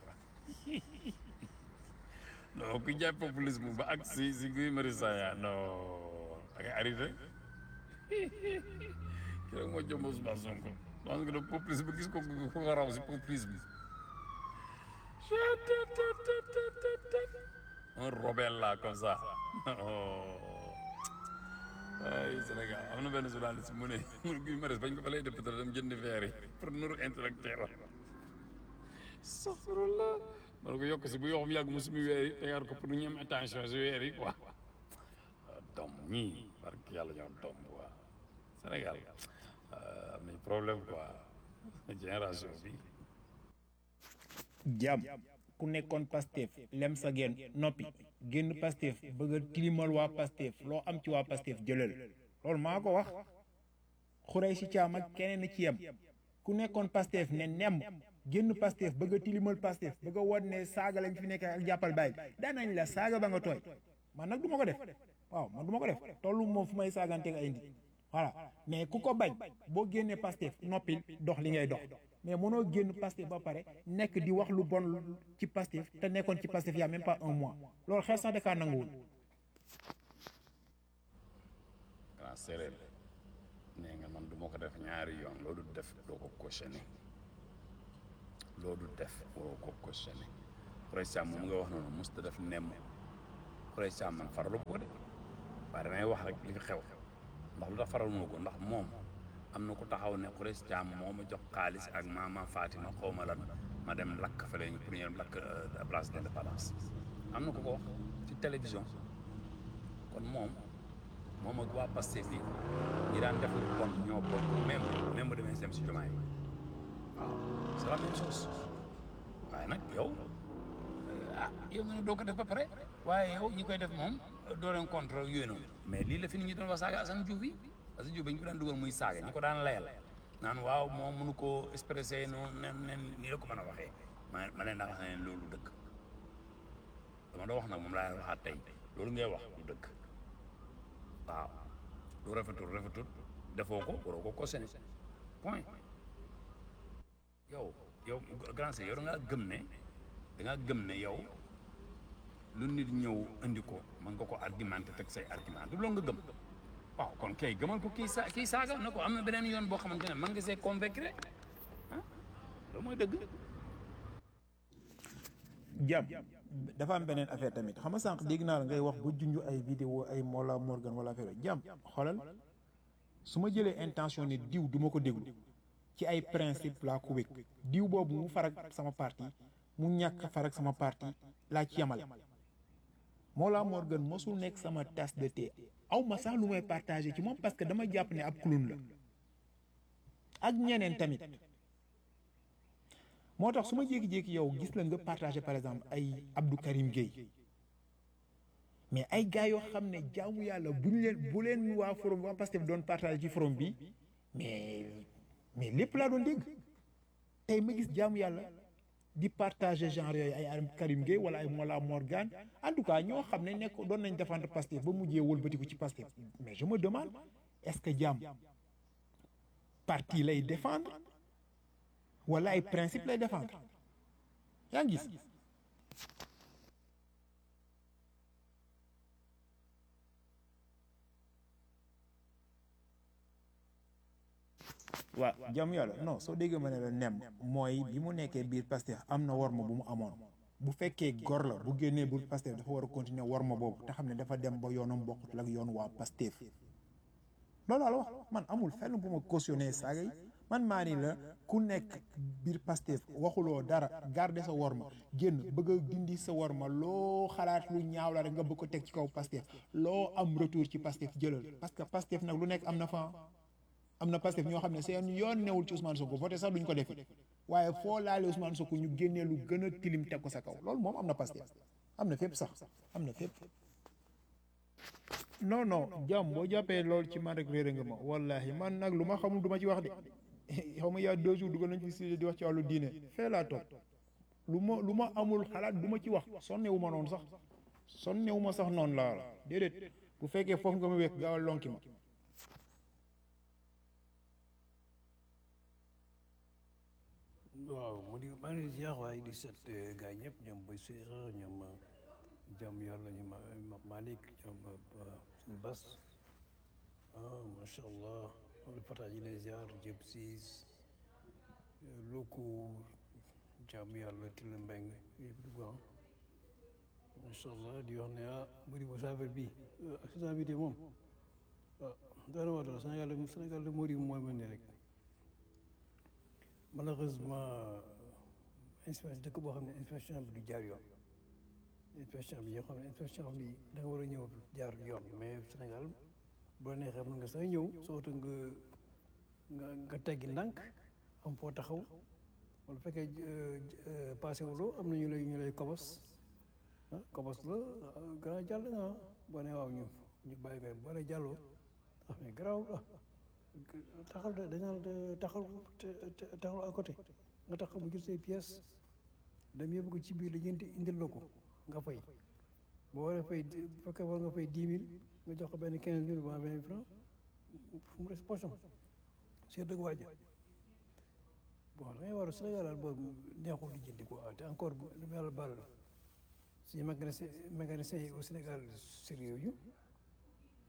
non ku jaay populisme ba ak si si Guy Marius Sagna non da ngay arrêté kii rek moo jomb Ousmane Sonko donc de populisme gis ko ku ko raw si populisme un rebelle là comme ça ay Sénégal am na benn journaliste mu ne mu Guy Marius bañ ko fa lay député dem jënd verre yi pour nuru intellectuel saxarullah man ko yokk si bu yoxum yàgg mu sumi weer yi tegaat ko pour ñu am attention si weer yi quoi tom ñii barke yàlla ñoom tom quoi Sénégal am nañ problème quoi génération bi jàmm ku nekkoon Pastef lem sa geen noppi génn Pastef bëgg a tilimal waa Pastef loo am ci waa Pastef jëlal loolu maa ko wax xurey si caam ak keneen ci yem ku nekkoon Pastef ne nemm génn Pastef bëgg a tilimal Pastef bëgg a won ne saaga lañ fi nekk ak jàppal bàyyi daanañ la saaga ba nga tooy man nag du ma ko def waaw man du ma ko def tollu moom fu may saaganteeg ay nit voilà mais ku ko bañ boo génnee Pastef noppil dox li ngay dox mais mënoo génn Pastef ba pare nekk di wax lu bon ci Pastef te nekkoon ci Pastef y a même pas un mois loolu xel sax dakaa nanguwul grand séeréer nee nga man du ma ko def ñaari yoon loolu def doo ko cautionné loolu def waroo ko cautionné Khoureychi moom nga wax noonu musta def nemm Khoureychi man faralu ko de waaye damay wax rek li fi xew ndax lu tax faralu ma ko ndax moom am na ku taxaw ne Khoureychi Thiam moo ma jox xaalis ak maama Fatima xaw ma lan ma dem lakk fële ñu pour ñu dem lakk place de l'Indépendance am na ku ko wax ci télévision kon moom moom ak waa Pastef bi ñi daan def lu bon ñoo bokk même même bu demee dem si jumaa yi waaw c'est la même chose waaye nag yow ah yow nga ne doo ko def ba pare waaye yow ñi koy def moom doo leen contre yooyu noonu mais lii la fi nit ñi doon wax saaga Assane Diouf yi Assane Diouf ba ñu ko daan dugal muy saaga ñu ko daan layal naan waaw moom mënu koo expressé noonu nen nen nii la ko mën a waxee ma ma leen daa wax ne loolu dëkk dama doon wax nag moom laa leen waxaat tey loolu ngay wax du dëkk waaw lu rafetul rafetul defoo ko waroo ko cautionné point yow yow grand seigneur yow da ngaa gëm ne da ngaa gëm ne yow lu nit ñëw indi ko mën nga ko argumenté teg say argument du loolu nga gëm waaw kon kay gëmal ko kii sa kii saaga na ko am na beneen yoon boo xamante ne mën nga see convaincre ah loolu mooy dëgg jàmm dafa am beneen affaire tamit xam nga sànq dégg naa la ngay wax ba junj ay vidéo ay Mola Morgan wala affaire jàmm xoolal su ma jëlee intention ne diw du ma ko déglu ci ay principe laa ko wékk diw boobu mu farak sama parti mu ñàkk farak sama parti laa ci yemale Mola Morgan mosul nekk sama tasse de thé aw ma sax lu may partagé ci moom parce que dama jàpp ne ab clown la ak ñeneen tamit moo tax su ma jékki-jékki yow gis la nga partagé par exemple ay Abdou Karim Gueye mais ay gars yoo xam ne jaamu yàlla bu ñu leen bu leen waa forum waa Pastef doon partagé ci forum bi mais mais lépp laa doon dégg tey ma gis jaamu yàlla di partagé genre yooyu ay Abdou Karim Gueye wala ay Mola Morgan en tout cas ñoo xam ne nekk doon nañ défendre Pastef ba mujjee wëlbatiku ci Pastef mais je me demande est-ce que jaam parti lay défendre wala ay principe lay défendre yaa ngi gis waaw jàmm yàlla non soo déggee ma ne la nem mooy bi mu nekkee biir Pastef am na worma bu mu amoon bu fekkee gor la bu génnee biir Pastef dafa war a continuer worma boobu te xam ne dafa dem ba yoonam bokkut ak yoon waa Pastef loolu la wax man amul fenn bu ma cautionné saaga yi man maa ni la ku nekk biir Pastef waxuloo dara garder sa worma génn bëgg a dindi sa worma loo xalaat lu ñaaw la rek nga bëgg ko teg ci kaw Pastef loo am retour ci Pastef jëlal parce que Pastef nag lu nekk am na fa am na Pastef ñoo xam ne seen yoon newul ci Ousmane Sonko voté sax duñ ko defi waaye foo laale Ousmane Sonko ñu génnee lu gën a tilim teg ko sa kaw loolu moom am na Pastef am na fépp sax am na fépp non non jàmm boo jàppee loolu ci man rek réere nga ma wallahi man nag lu ma xamul du ma ci wax de xaw ma yaa deux jours dugal nañ ci sujet di wax ci wàllu diine fee laa toog lu ma lu ma amul xalaat du ma ci wax sonnewu ma noonu sax sonnewu ma sax noonu laa la déedéet bu fekkee foofu nga ma wekk gaawal lonki ma waaw mu di maa ngi leen di ziar waaye di seet gars ñëpp ñoom Boy Séeréer ñoom jàmm yàlla ñu ma Malick ñoom Bas ah macha allah wala Fata ñu lay ziar jëm siis loko jàmm yàlla Tile Mbeng yëpp dugg ah macha allah di wax ne ah mu di sa affaire bi accident bi de moom ah daana waa dara Sénégal Sénégal de moo di mooy mel ni rek malheureusement inspection dëkk boo xam ne inspection bi du jaar yoon inspection bi yoo xam ne inspection bi da nga war a ñëw jaar yoon mais Sénégal bu la neexee mën nga sax ñëw soo oto nga nga nga teggi ndànk am foo taxaw wala fekkee passé wuloo am na ñu lay ñu lay kobos ah kobos la gannaaw jàll nga boo ne waaw ñu ñu bàyyi nga boo ne jàlloo ah mais garaaw ah taxal da dañu naan taxal taxal à côté nga taxaw mu jël say pièces dem yóbbu ko ci biir la ñeenti indil la ko nga fay boo waree fay bu fekkee war nga fay dix mille nga jox ko benn quinze mille ou vingt francs fu mu des poche am seet dëgg waaja bon da ngay war a Sénégal daal boobu neexul di jëndi quoi te encore lu ma yàlla baal suñu mécanicien mécanicien yi au Sénégal sérieux yu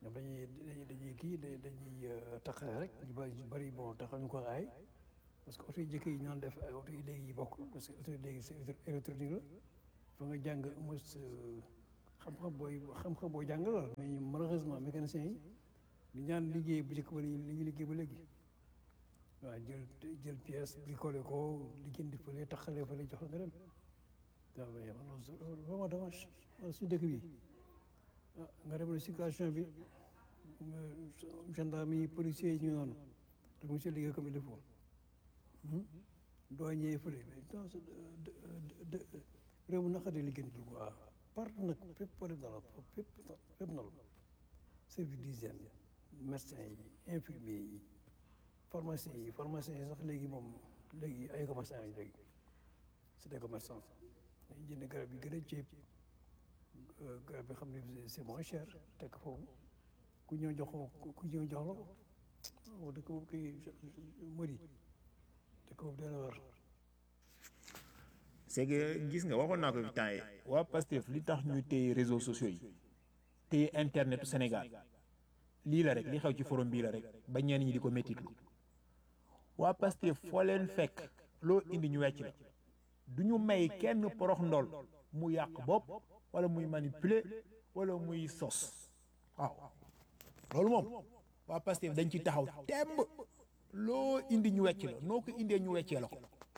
ñoom dañuy dañuy dañuy kii da- dañuy taxale rek ñu bari ñu bari bon taxal ñu ko aay parce que oto yi jëkk yi ñu doon def ay oto yi léegi yi bokk parce que oto yi léegi c'est électro- électronique la fa nga jàng mos xam-xam booy xam-xam booy jàng la mais ñu malheureusement mécaniciens yi li ñaan liggéey bu njëkk ba li li ñu liggéey ba léegi waaw jël jël pièce bricolé ko liggéeyanti fële taxale fële jox la nga dem waaw mais man loolu vraiment dommage wala suñu dëkk bi ah nga dem situation bi nga gendarme yi policiers yi ñu ngi noonu te monsieur liggéey comme il le faut doo ñëwee fële mais dans ce de réew mu naqari liggéeyanti quoi partout nag fépp foo dem na la fépp fépp na la service d'hygiène médecin yi infirmier yi pharmacien yi pharmacien yi sax léegi moom léegi ay commerçant yi léegi c'est des commerçants dañuy jënd garab yi gën a ceeb garab bi xam ne c'est moins cher tekk foofu ku ñëw jox ko ku ñëw jox la ko waaw dëkk boobu kay mëri dëkk boobu dana war c'est que gis nga waxoon naa ko fi temps yi waa Pastef li tax ñuy téye réseaux sociaux yi téye internetu Sénégal lii la rek li xew ci forum bii la rek ba ñenn ñi di ko méttitlu waa Pastef foo leen fekk loo indi ñu wecc la du ñu may kenn porox ndol mu yàq bopp wala muy manipuler wala muy sos waaw loolu moom waa Pastef dañ ci taxaw temb loo indi ñu wecc la noo ko indee ñu weccee la ko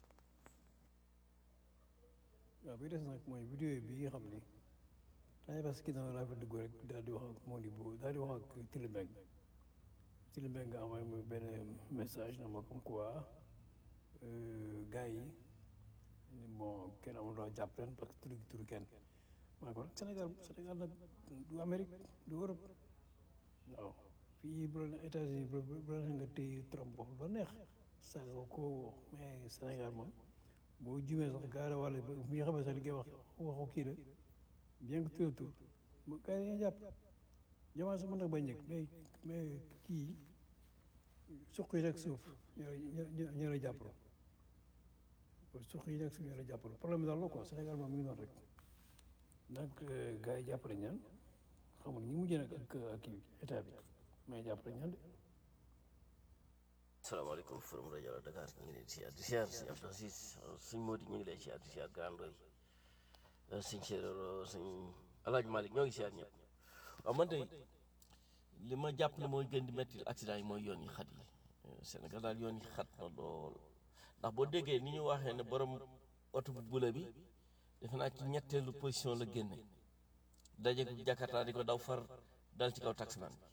waaw bi des nag mooy vidéo bi nga xam ni temps parce que dama laa fa dugg rek daal di wax ak Modibo daal di wax ak Tilibeng Tilibeng nga envoyé ma benn message na ma comme quoi gars yi bon kenn amul loo jàpp leen parce que turu turu kenn maa ko Sénégal Sénégal nag du Amérique du Europe waaw fii bu la États-Unis bu bu la nga téye Trump wax lu neex saaga ko mais Sénégal moom boo jumee sax gaara wàll bi nga xam ne sax li ngay wax waxu kii la bien que tur tur ba gars yi dañuy jàpp jamono sax mën na bañ njëkk mais mais kii suq yi rek suuf ñoo ñoo ñoo la jàppaloo suq yi rek suuf ñoo la jàppaloo problème bi daal la quoi Sénégal moom mi ngi noonu rek donc gars yi jàppale ñaan xamul ñi mujjee nag ak ak kii état bi mais jàppale ñaan de. salaamaaleykum forum rajo la Dakar ñu ngi leen di siyaar di siyaar si Abdou Aziz suñ Mody ñu ngi lay siyaar di siyaar Grand Ndoye suñ séeréer suñ Alaaji Malick ñoo ngi siyaar ñëpp waaw man de li ma jàpp ne mooy gën di metti accident yi mooy yoon yi xat yi Sénégal daal yoon yi xat na lool ndax boo déggee ni ñu waxee ne borom oto bu bula bi defe naa ci ñetteelu position la génne daje ko Jakarta di ko daw far dal ci kaw taximan bi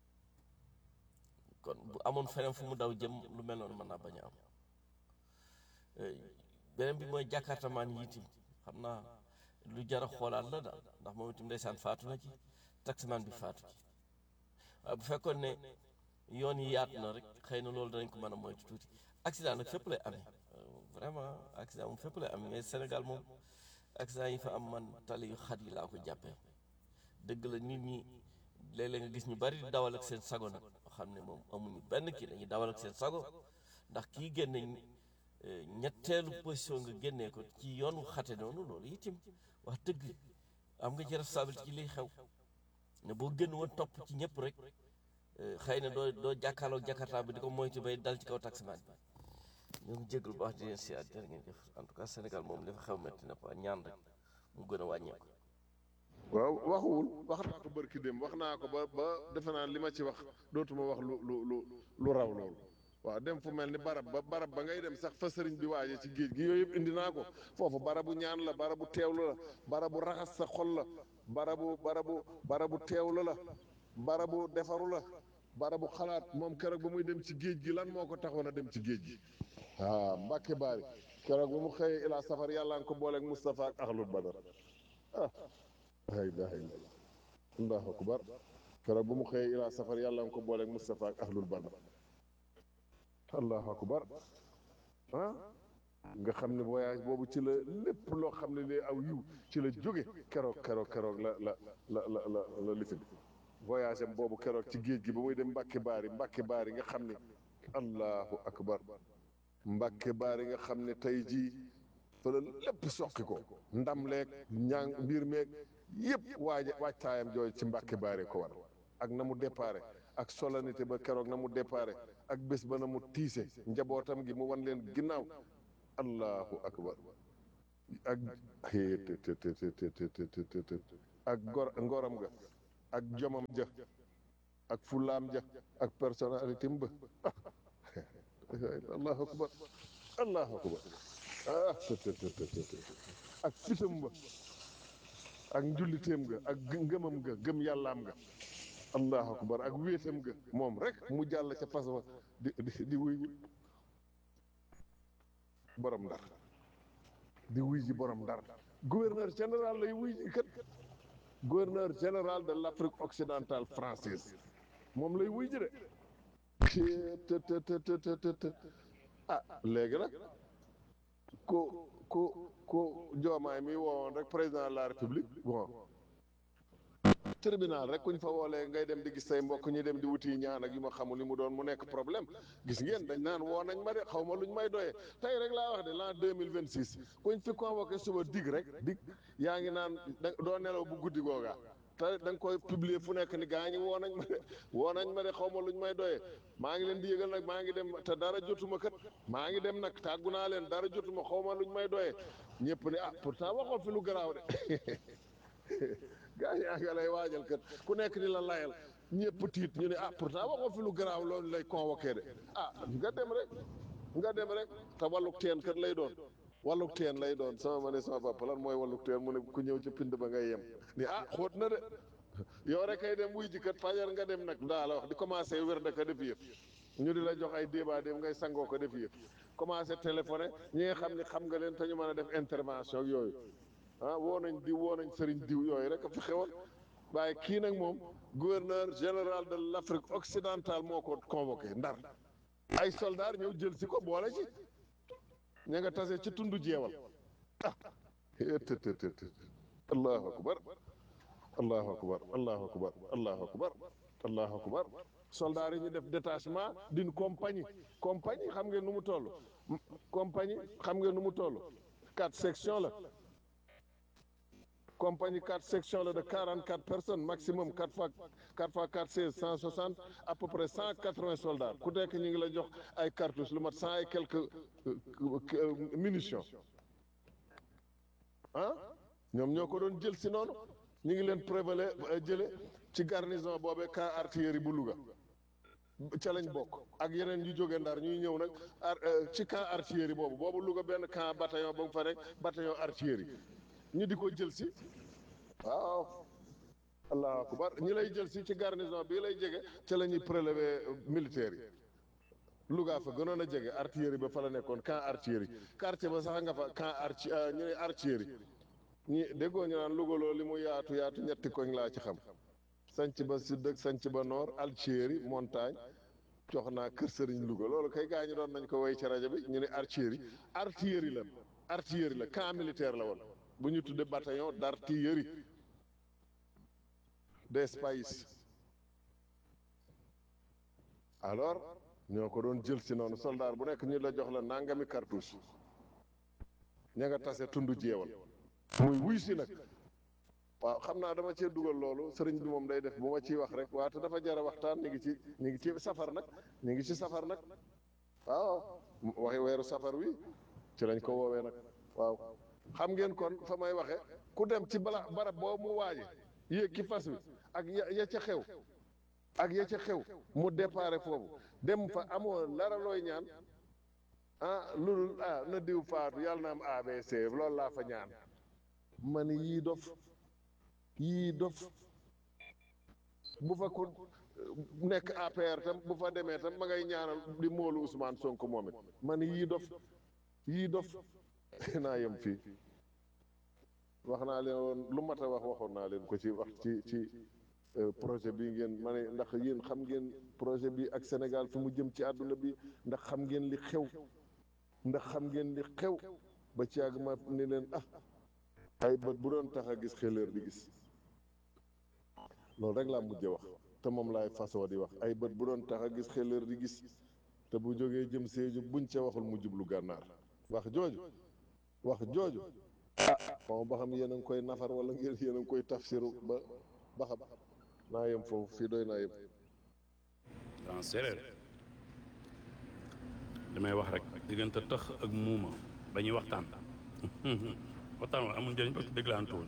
kon bu amoon feneen fu mu daw jëm lu mel noonu mën naa bañ a am beneen bi mooy jàkkaartamaan yi itam xam naa lu jar a xoolaat la daal ndax moom itam ndeysaan faatu na ci taximaan bi faatu ci waaye bu fekkoon ne yoon yi yaatu na rek xëy na loolu danañ ko mën a moytu tuuti accident nag fépp lay amee vraiment accident moom fépp lay amee mais Sénégal moom accident yi fa am man tali yu xat yi laa ko jàppee dëgg la nit ñi léeg-léeg nga gis ñu bari di dawal ak seen sago nag xam ne moom amuñu benn kii dañuy dawal ak seen sago ndax kii génne ñetteelu position nga génnee ko ci yoon wu xate noonu loolu itim wax dëgg am nga ci responsabilité ci liy xew ne boo génn woon topp ci ñëpp rek xëy na doo doo jàkkaarloog jakarta bi di ko moytu bay dal ci kaw taximan bi ñoo ngi jégalu baax di leen si at jërë ngeen jëf en tout cas Sénégal moom li fa xew metti na quoi ñaan rek mu gën a wàññeeku. waaw waxuwul wax naa ko bërki dem wax naa ko ba ba defe naa li ma ci wax dootuma wax lu lu lu lu raw loolu waaw dem fu mel ni barab ba barab ba ngay dem sax fa sëriñ bi waaje ci géej gi yooyu yëpp indi naa ko foofu barabu ñaan la barabu teewlu la barabu raxas sa xol la barabu barabu barabu teewlu la barabu defaru la barabu xalaat moom keroog ba muy dem ci géej gi lan moo ko taxoon a dem ci géej gi ah Mbàkke Baari keroog ba mu xëyee ilaa safar yàlla nga ko booleeg Moustapha ak ahlul badar ah la ilaha illallah allahu akbar keroog ba mu xëyee ilaa safar yàlla nga ko booleeg Moustapha ak ahlul badar allahu akbar ah nga xam ne voyage boobu ci la lépp loo xam ne li aw yiw ci la jóge keroog keroog keroog la la la la la la lifin voyage am boobu keroog ci géej gi ba muy dem Mbàkke Baari Mbàkke Baari nga xam ne allahu akbar Mbàkke Baari nga xam ne tey jii fa la lépp soqi ko ndam leeg ñaang mbir meeg yëpp waaja waajtaayam jooju ci Mbàkke Baari ko war ak na mu déparé ak solennité ba keroog na mu déparé ak bés ba na mu tiise njabootam gi mu wan leen ginnaaw allahu akbar ak te te te te te te te te te ak gor ngoram ga ak jomam ja ak fulaam ja ak personnalité ba allahu akbar allahu akbar ah te te te te te ak fitam ba ak njulliteem ga ak ngëmam ga gëm yàllaam ga allahu akbar ak wéetam ga moom rek mu jàll ca fas wa di di di wuy ji borom ndar di wuy ji borom ndar gouverneur général lay wuy ji kat gouverneur général de l'Afrique occidentale française moom lay wuy ji de te te te te te te te ah léegi nag ko ko ko joomaay mi woowoon rek président de la république bon tribunal rek kuñ fa woolee ngay dem di gis say mbokk ñi dem di wuti ñaan ak yu ma xamul li mu doon mu nekk problème gis ngeen dañ naan woo nañ ma de xaw ma luñ may doyee tey rek laa wax de l'an deux mille vingt six kuñ fi convoqué suba dig rek dig yaa ngi naan da doo nelaw bu guddi googaa te da nga koy publier fu nekk ni gaa ñi woo nañ ma de woo nañ ma de xaw ma luñ may doyee maa ngi leen di yëgal nag maa ngi dem te dara jotuma kat maa ngi dem nag tàggu naa leen dara jotuma xaw ma luñ may doyee ñëpp ne ah pourtant waxoo fi lu garaaw de gaa yaa nga lay waajal kat ku nekk di la layal ñëpp tiit ñu ne ah pourtant waxoo fi lu garaaw loolu lay convoqué de ah nga dem rek nga dem rek te wàlluk teen kat lay doon wàlluk teen lay doon sama ma ne sama papa lan mooy wàlluk teen mu ne ku ñëw ci pind ba ngay yem ni ah xóot na de yow rek kay dem wuy ji kat fajar nga dem nag daa la wax di commencé wér da ka def yëf ñu di la jox ay débat dem ngay sangoo ko def yëf commencé téléphoné ñi nga xam ne xam nga leen te ñu mën a def intervention ak yooyu ah woo nañ diw woo nañ sëriñ diw yooyu rek a fi xewoon waaye kii nag moom gouverneur général de l' Afrique occidentale moo ko convoqué ndar ay soldats ñëw jël si ko boole ci ña nga tase ci tundu jeewal ah tëtëtët allahu akbar allahu akbar allahu akbar allahu akbar allahu akbar soldats yi ñu def détachement d'une compagnie compagnie xam ngeen nu mu toll compagnie xam ngeen nu mu toll quatre sections la compagnie quatre sections la de quarante quatre personnes maximum quatre fois quatre fois quatre seize cent soixante à peu près cent quatre vingt soldats ku nekk ñu ngi la jox ay cartouches lu mat cent et quelques munitions ah ñoom ñoo ko doon jël si noonu ñu ngi leen prévalé jële ci garnison boobee camp artillerie bu Louga ca lañ bokk ak yeneen yu jóge Ndar ñuy ñëw nag ci camp artillerie boobu boobu Louga benn camp bataillon ba mu fa rek bataillon artillerie ñu di ko jël si waaw allahu akbar ñi lay jël si ci garnison bii lay jege ca la ñuy prélever militaires yi Louga fa gënoon a jege artillerie ba fa la nekkoon camp artillerie quartier ba sax nga fa camp arti ñu ne artillerie ñi déggoo ñu naan Louga loolu li mu yaatu yaatu ñetti koñ laa ci xam sanc ba sud ak sanc ba nord artillerie montagne jox naa kër sëriñ Louga loolu kay gaa ñu doon nañ ko way ci rajo bi ñu ne artillerie artillerie la artillerie la camp militaire la woon bu ñu tuddee bataillon d'artillerie des pays alors ñoo ko doon jël si noonu soldat bu nekk ñu la jox la nangami cartouche ña nga tase tund jeewal muy wuy si nag waaw xam naa dama cee dugal loolu sëriñ bi moom day def bu ma ciy wax rek waate dafa jara waxtaan ñu ngi ci ñu ngi ci safar nag ñu ngi ci safar nag waaw waxi weeru safar wi ci lañ ko woowee nag waaw xam ngeen kon fa may waxe ku dem ci bala barab boobu mu waaje yéeg ki fas wi ak ya ya ca xew ak ya ca xew mu déparé foofu dem fa amoo lara looy ñaan ah loolu ah na diw faatu yàlla na am ABC loolu laa fa ñaan man yii dof yii dof bu fa ko nekk APR tam bu fa demee tam ma ngay ñaanal di moolu Ousmane Sonko moom it man yii dof yii dof naa yem fii wax naa leen woon lu mat a wax waxoon naa leen ko ci wax ci ci projet bi ngeen ma ne ndax yéen xam ngeen projet bi ak Sénégal fi mu jëm ci àdduna bi ndax xam ngeen li xew ndax xam ngeen li xew ba ci yàgg ma ni leen ah ay bët bu doon tax a gis xeleer di gis loolu rek laa mujjee wax te moom laay fasoo di wax ay bët bu doon tax a gis xeleer di gis te bu jógee jëm Sédhiou buñ ca waxul mu jublu gànnaar wax jooju wax jooju ah xaw ba xam yéen a ngi koy nafar wala ngeen yéen a ngi koy tafsiru ba ba xam naa yem foofu fii doy naa yem dans séeréer damay wax rek diggante tëx ak muuma ba ñuy waxtaan waxtaan wa amul njëriñ parce que déglaantuwul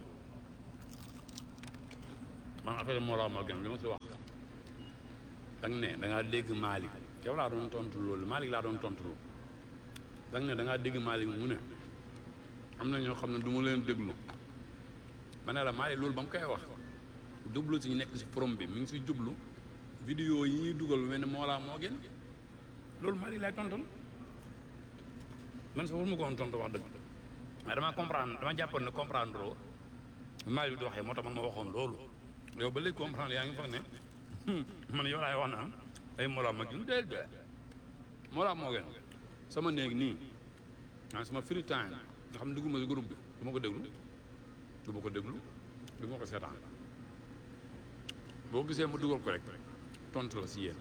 man affaire moo laa ma gën li ma si wax da nga ne da ngaa dégg Malick yow laa doon tontu loolu Malick laa doon tontu loolu da nga ne da ngaa dégg Malick mu ne am na ñoo xam ne du ma leen déglu ma ne la Malick loolu ba mu koy wax jublu si ñu nekk si forum bi mi ngi si jublu vidéo yi ñuy dugal lu mel ne moo laa moo gën loolu Malick laay tontu man sax waruma ko woon tontu wax dëgg mais dama comprendre dama jàppoon ne comprendre loo Malick bi di waxee moo tax man ma waxoon loolu yow ba léegi comprendre yaa ngi foog ne man yow laay wax naan ay Mollah ma gën déedéet déedéet Mollah moo gën sama néeg nii ah sama free time nga xam ne dugguma si groupe bi du ma ko déglu du ma ko déglu du ma ko seetaan boo gisee ma dugal ko rek tontu la si yéen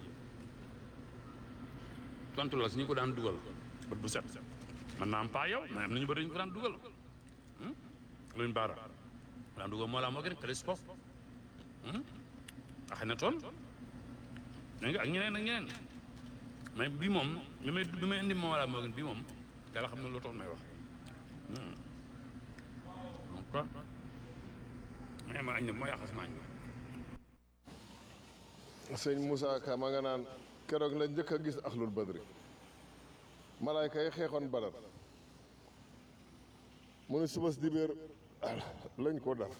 tontu la si ñu ko daan dugal bët bu set man naa am pas yow mais am nañu bëri ñu ko daan dugal luñ baara daan dugal Mollah moo gën télescope axee na toon da nga ak ñeneen ak ñeneen mais bii moom bi may bi may indi Mollah moo gën bii moom yàlla xam ne loo tax may wax donc quoi mais ma añ ne moo yàqas maañ sëñ Moussa Ka ma nga naan keroog la njëkk a gis axlul badri malaayka yi xeexoon badar mu ne subas dibéer lañ ko dar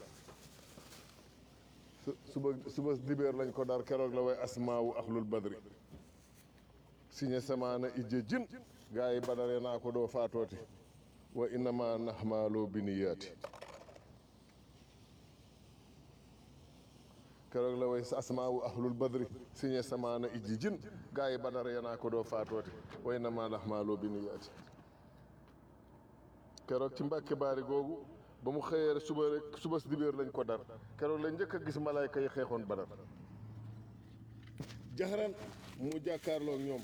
su- suba subas dibéer lañ ko dar keroog la way asmaawu axlul badri siñe samaana ijje jin gaa yi badare naa ko doo faatooti wa innama naxmaaloo biniyaati keroog la way asmaawu ahlul badri siñe samaana ijji jin gaa yi badara yanaa ko doo faatooti way na maa laxmaaloo bi nu yaati keroog ci mbàkke baari googu ba mu xëyee rek suba rek suba si dibéer lañ ko dar keroog la njëkk a gis malaayka yi xeexoon badar jaxaran mu jàkkaarloog ñoom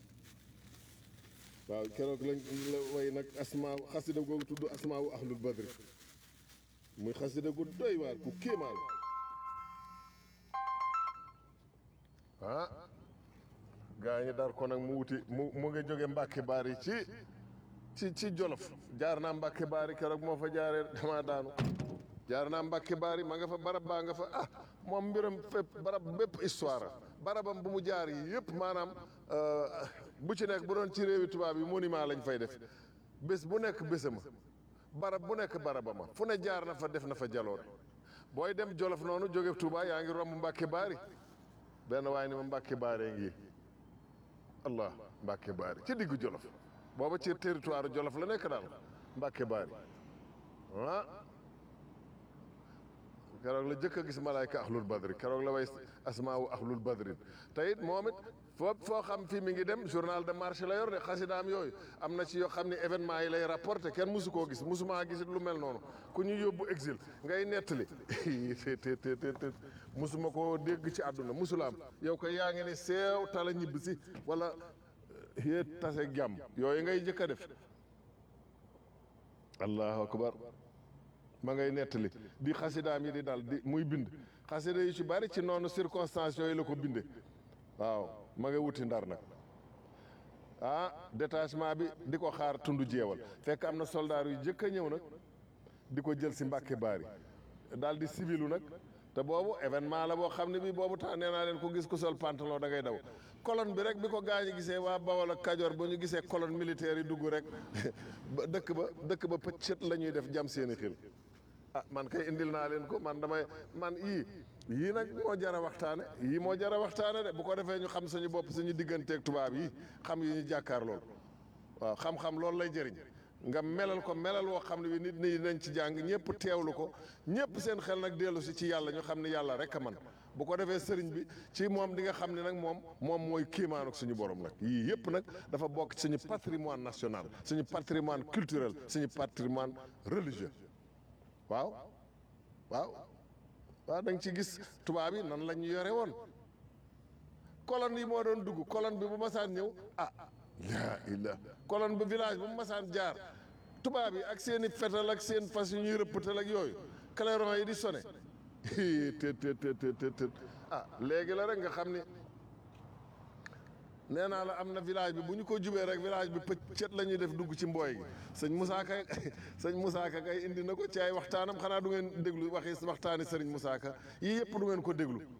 waaw keroog lañ la way nag asmaa xasida googu tudd asmaawu ahlul badri muy xasida gu doy waar ku kéemaal ah gaa ñi dar ko nag mu wuti mu mu ngi jóge Mbàkke Baari ci ci ci Jolof jaar naa Mbàkke Baari keroog moo fa jaaree dama daanu jaar naa Mbàkke Baari ma nga fa barab baa nga fa ah moom mbiram fépp barab bépp histoire barabam bu mu jaar yi yëpp maanaam bu ci nekk bu doon ci réewi tubaab yi monument lañ fay def bés bu nekk bésama barab bu nekk barabama fu ne jaar na fa def na fa jaloor booy dem Jolof noonu jóge Touba yaa ngi romb Mbàkke Baari benn waaye ni ma Mbàkke Baare ngi allah Mbàkke Baari ci diggu Jolof booba ci territoire Jolof la nekk daal Mbàkke Baari ah keroog la jëkk a gis malaayka ahlul badri keroog la way asmaawu ahlul badrin te it moom it foo foo xam fii mi ngi dem journal de marché la yor de xasidaam yooyu am na ci yoo xam ne événement yi lay rapporté kenn musu koo gis musumaa gisit lu mel noonu ku ñu yóbbu exil ngay nettali te te te te musuma koo dégg ci àdduna musulaam yow ko yaa ngi ne seew tala ñibbi si wala yee tase jàmm yooyu ngay jëkk a def allahu akbar ma ngay nettali di xasidaam yi di dal di muy bind xasida yu ci bari ci noonu circonstance yooyu la ko binde waaw ma nga wuti ndar nag ah détachement bi di ko xaar tund jeewal fekk am na soldaar yu jëkk a ñëw nag di ko jël si mbàkke baari daal di civilu nag te boobu événement la boo xam ne bii boobu temps nee naa leen ko gis ku sol pantalon da ngay daw colonne bi rek bi ko gaañu gisee waa Bawol ak Kajoor ba ñu gisee colonne militaire yi dugg rek ba dëkk ba dëkk ba pëccët la ñuy def jam seeni xel ah man kay indil naa leen ko man damay man yii yii nag moo jar a waxtaane yii moo jar a waxtaane de bu ko defee ñu xam suñu bopp suñu digganteeg tubaab yi xam yi ñu jàkkaar lool waaw xam-xam loolu lay jëriñ nga melal ko melal woo xam ne bi nit ñi nañ ci jàng ñëpp teewlu ko ñëpp seen xel nag dellu si ci yàlla ñu xam ne yàlla rek a man bu ko defee sëriñ bi ci moom di nga xam ne nag moom moom mooy kiimaanu suñu borom nag yii yëpp nag dafa bokk suñu patrimoine national suñu patrimoine culturel suñu patrimoine religieux waaw waaw waaw da nga ci gis tubaab yi nan la ñu yore woon colonne yi moo doon dugg colonne bi bu masaan ñëw ah laa illah colonne bi village bu mu masaan jaar tubaab yi ak seen i fetal ak seen fas yu ñuy rëppatal ak yooyu clairon yi di sone te te te te te ah léegi la rek nga xam ni nee naa la am na village bi bu ñu ko jubee rek village bi pëccet la ñuy def dugg ci mbooy gi sëñ Moussa Ka sëñ Moussa Ka kay indi na ko ci ay waxtaanam xanaa du ngeen déglu waxi waxtaani sëriñ Moussa Ka yii yëpp du ngeen ko déglu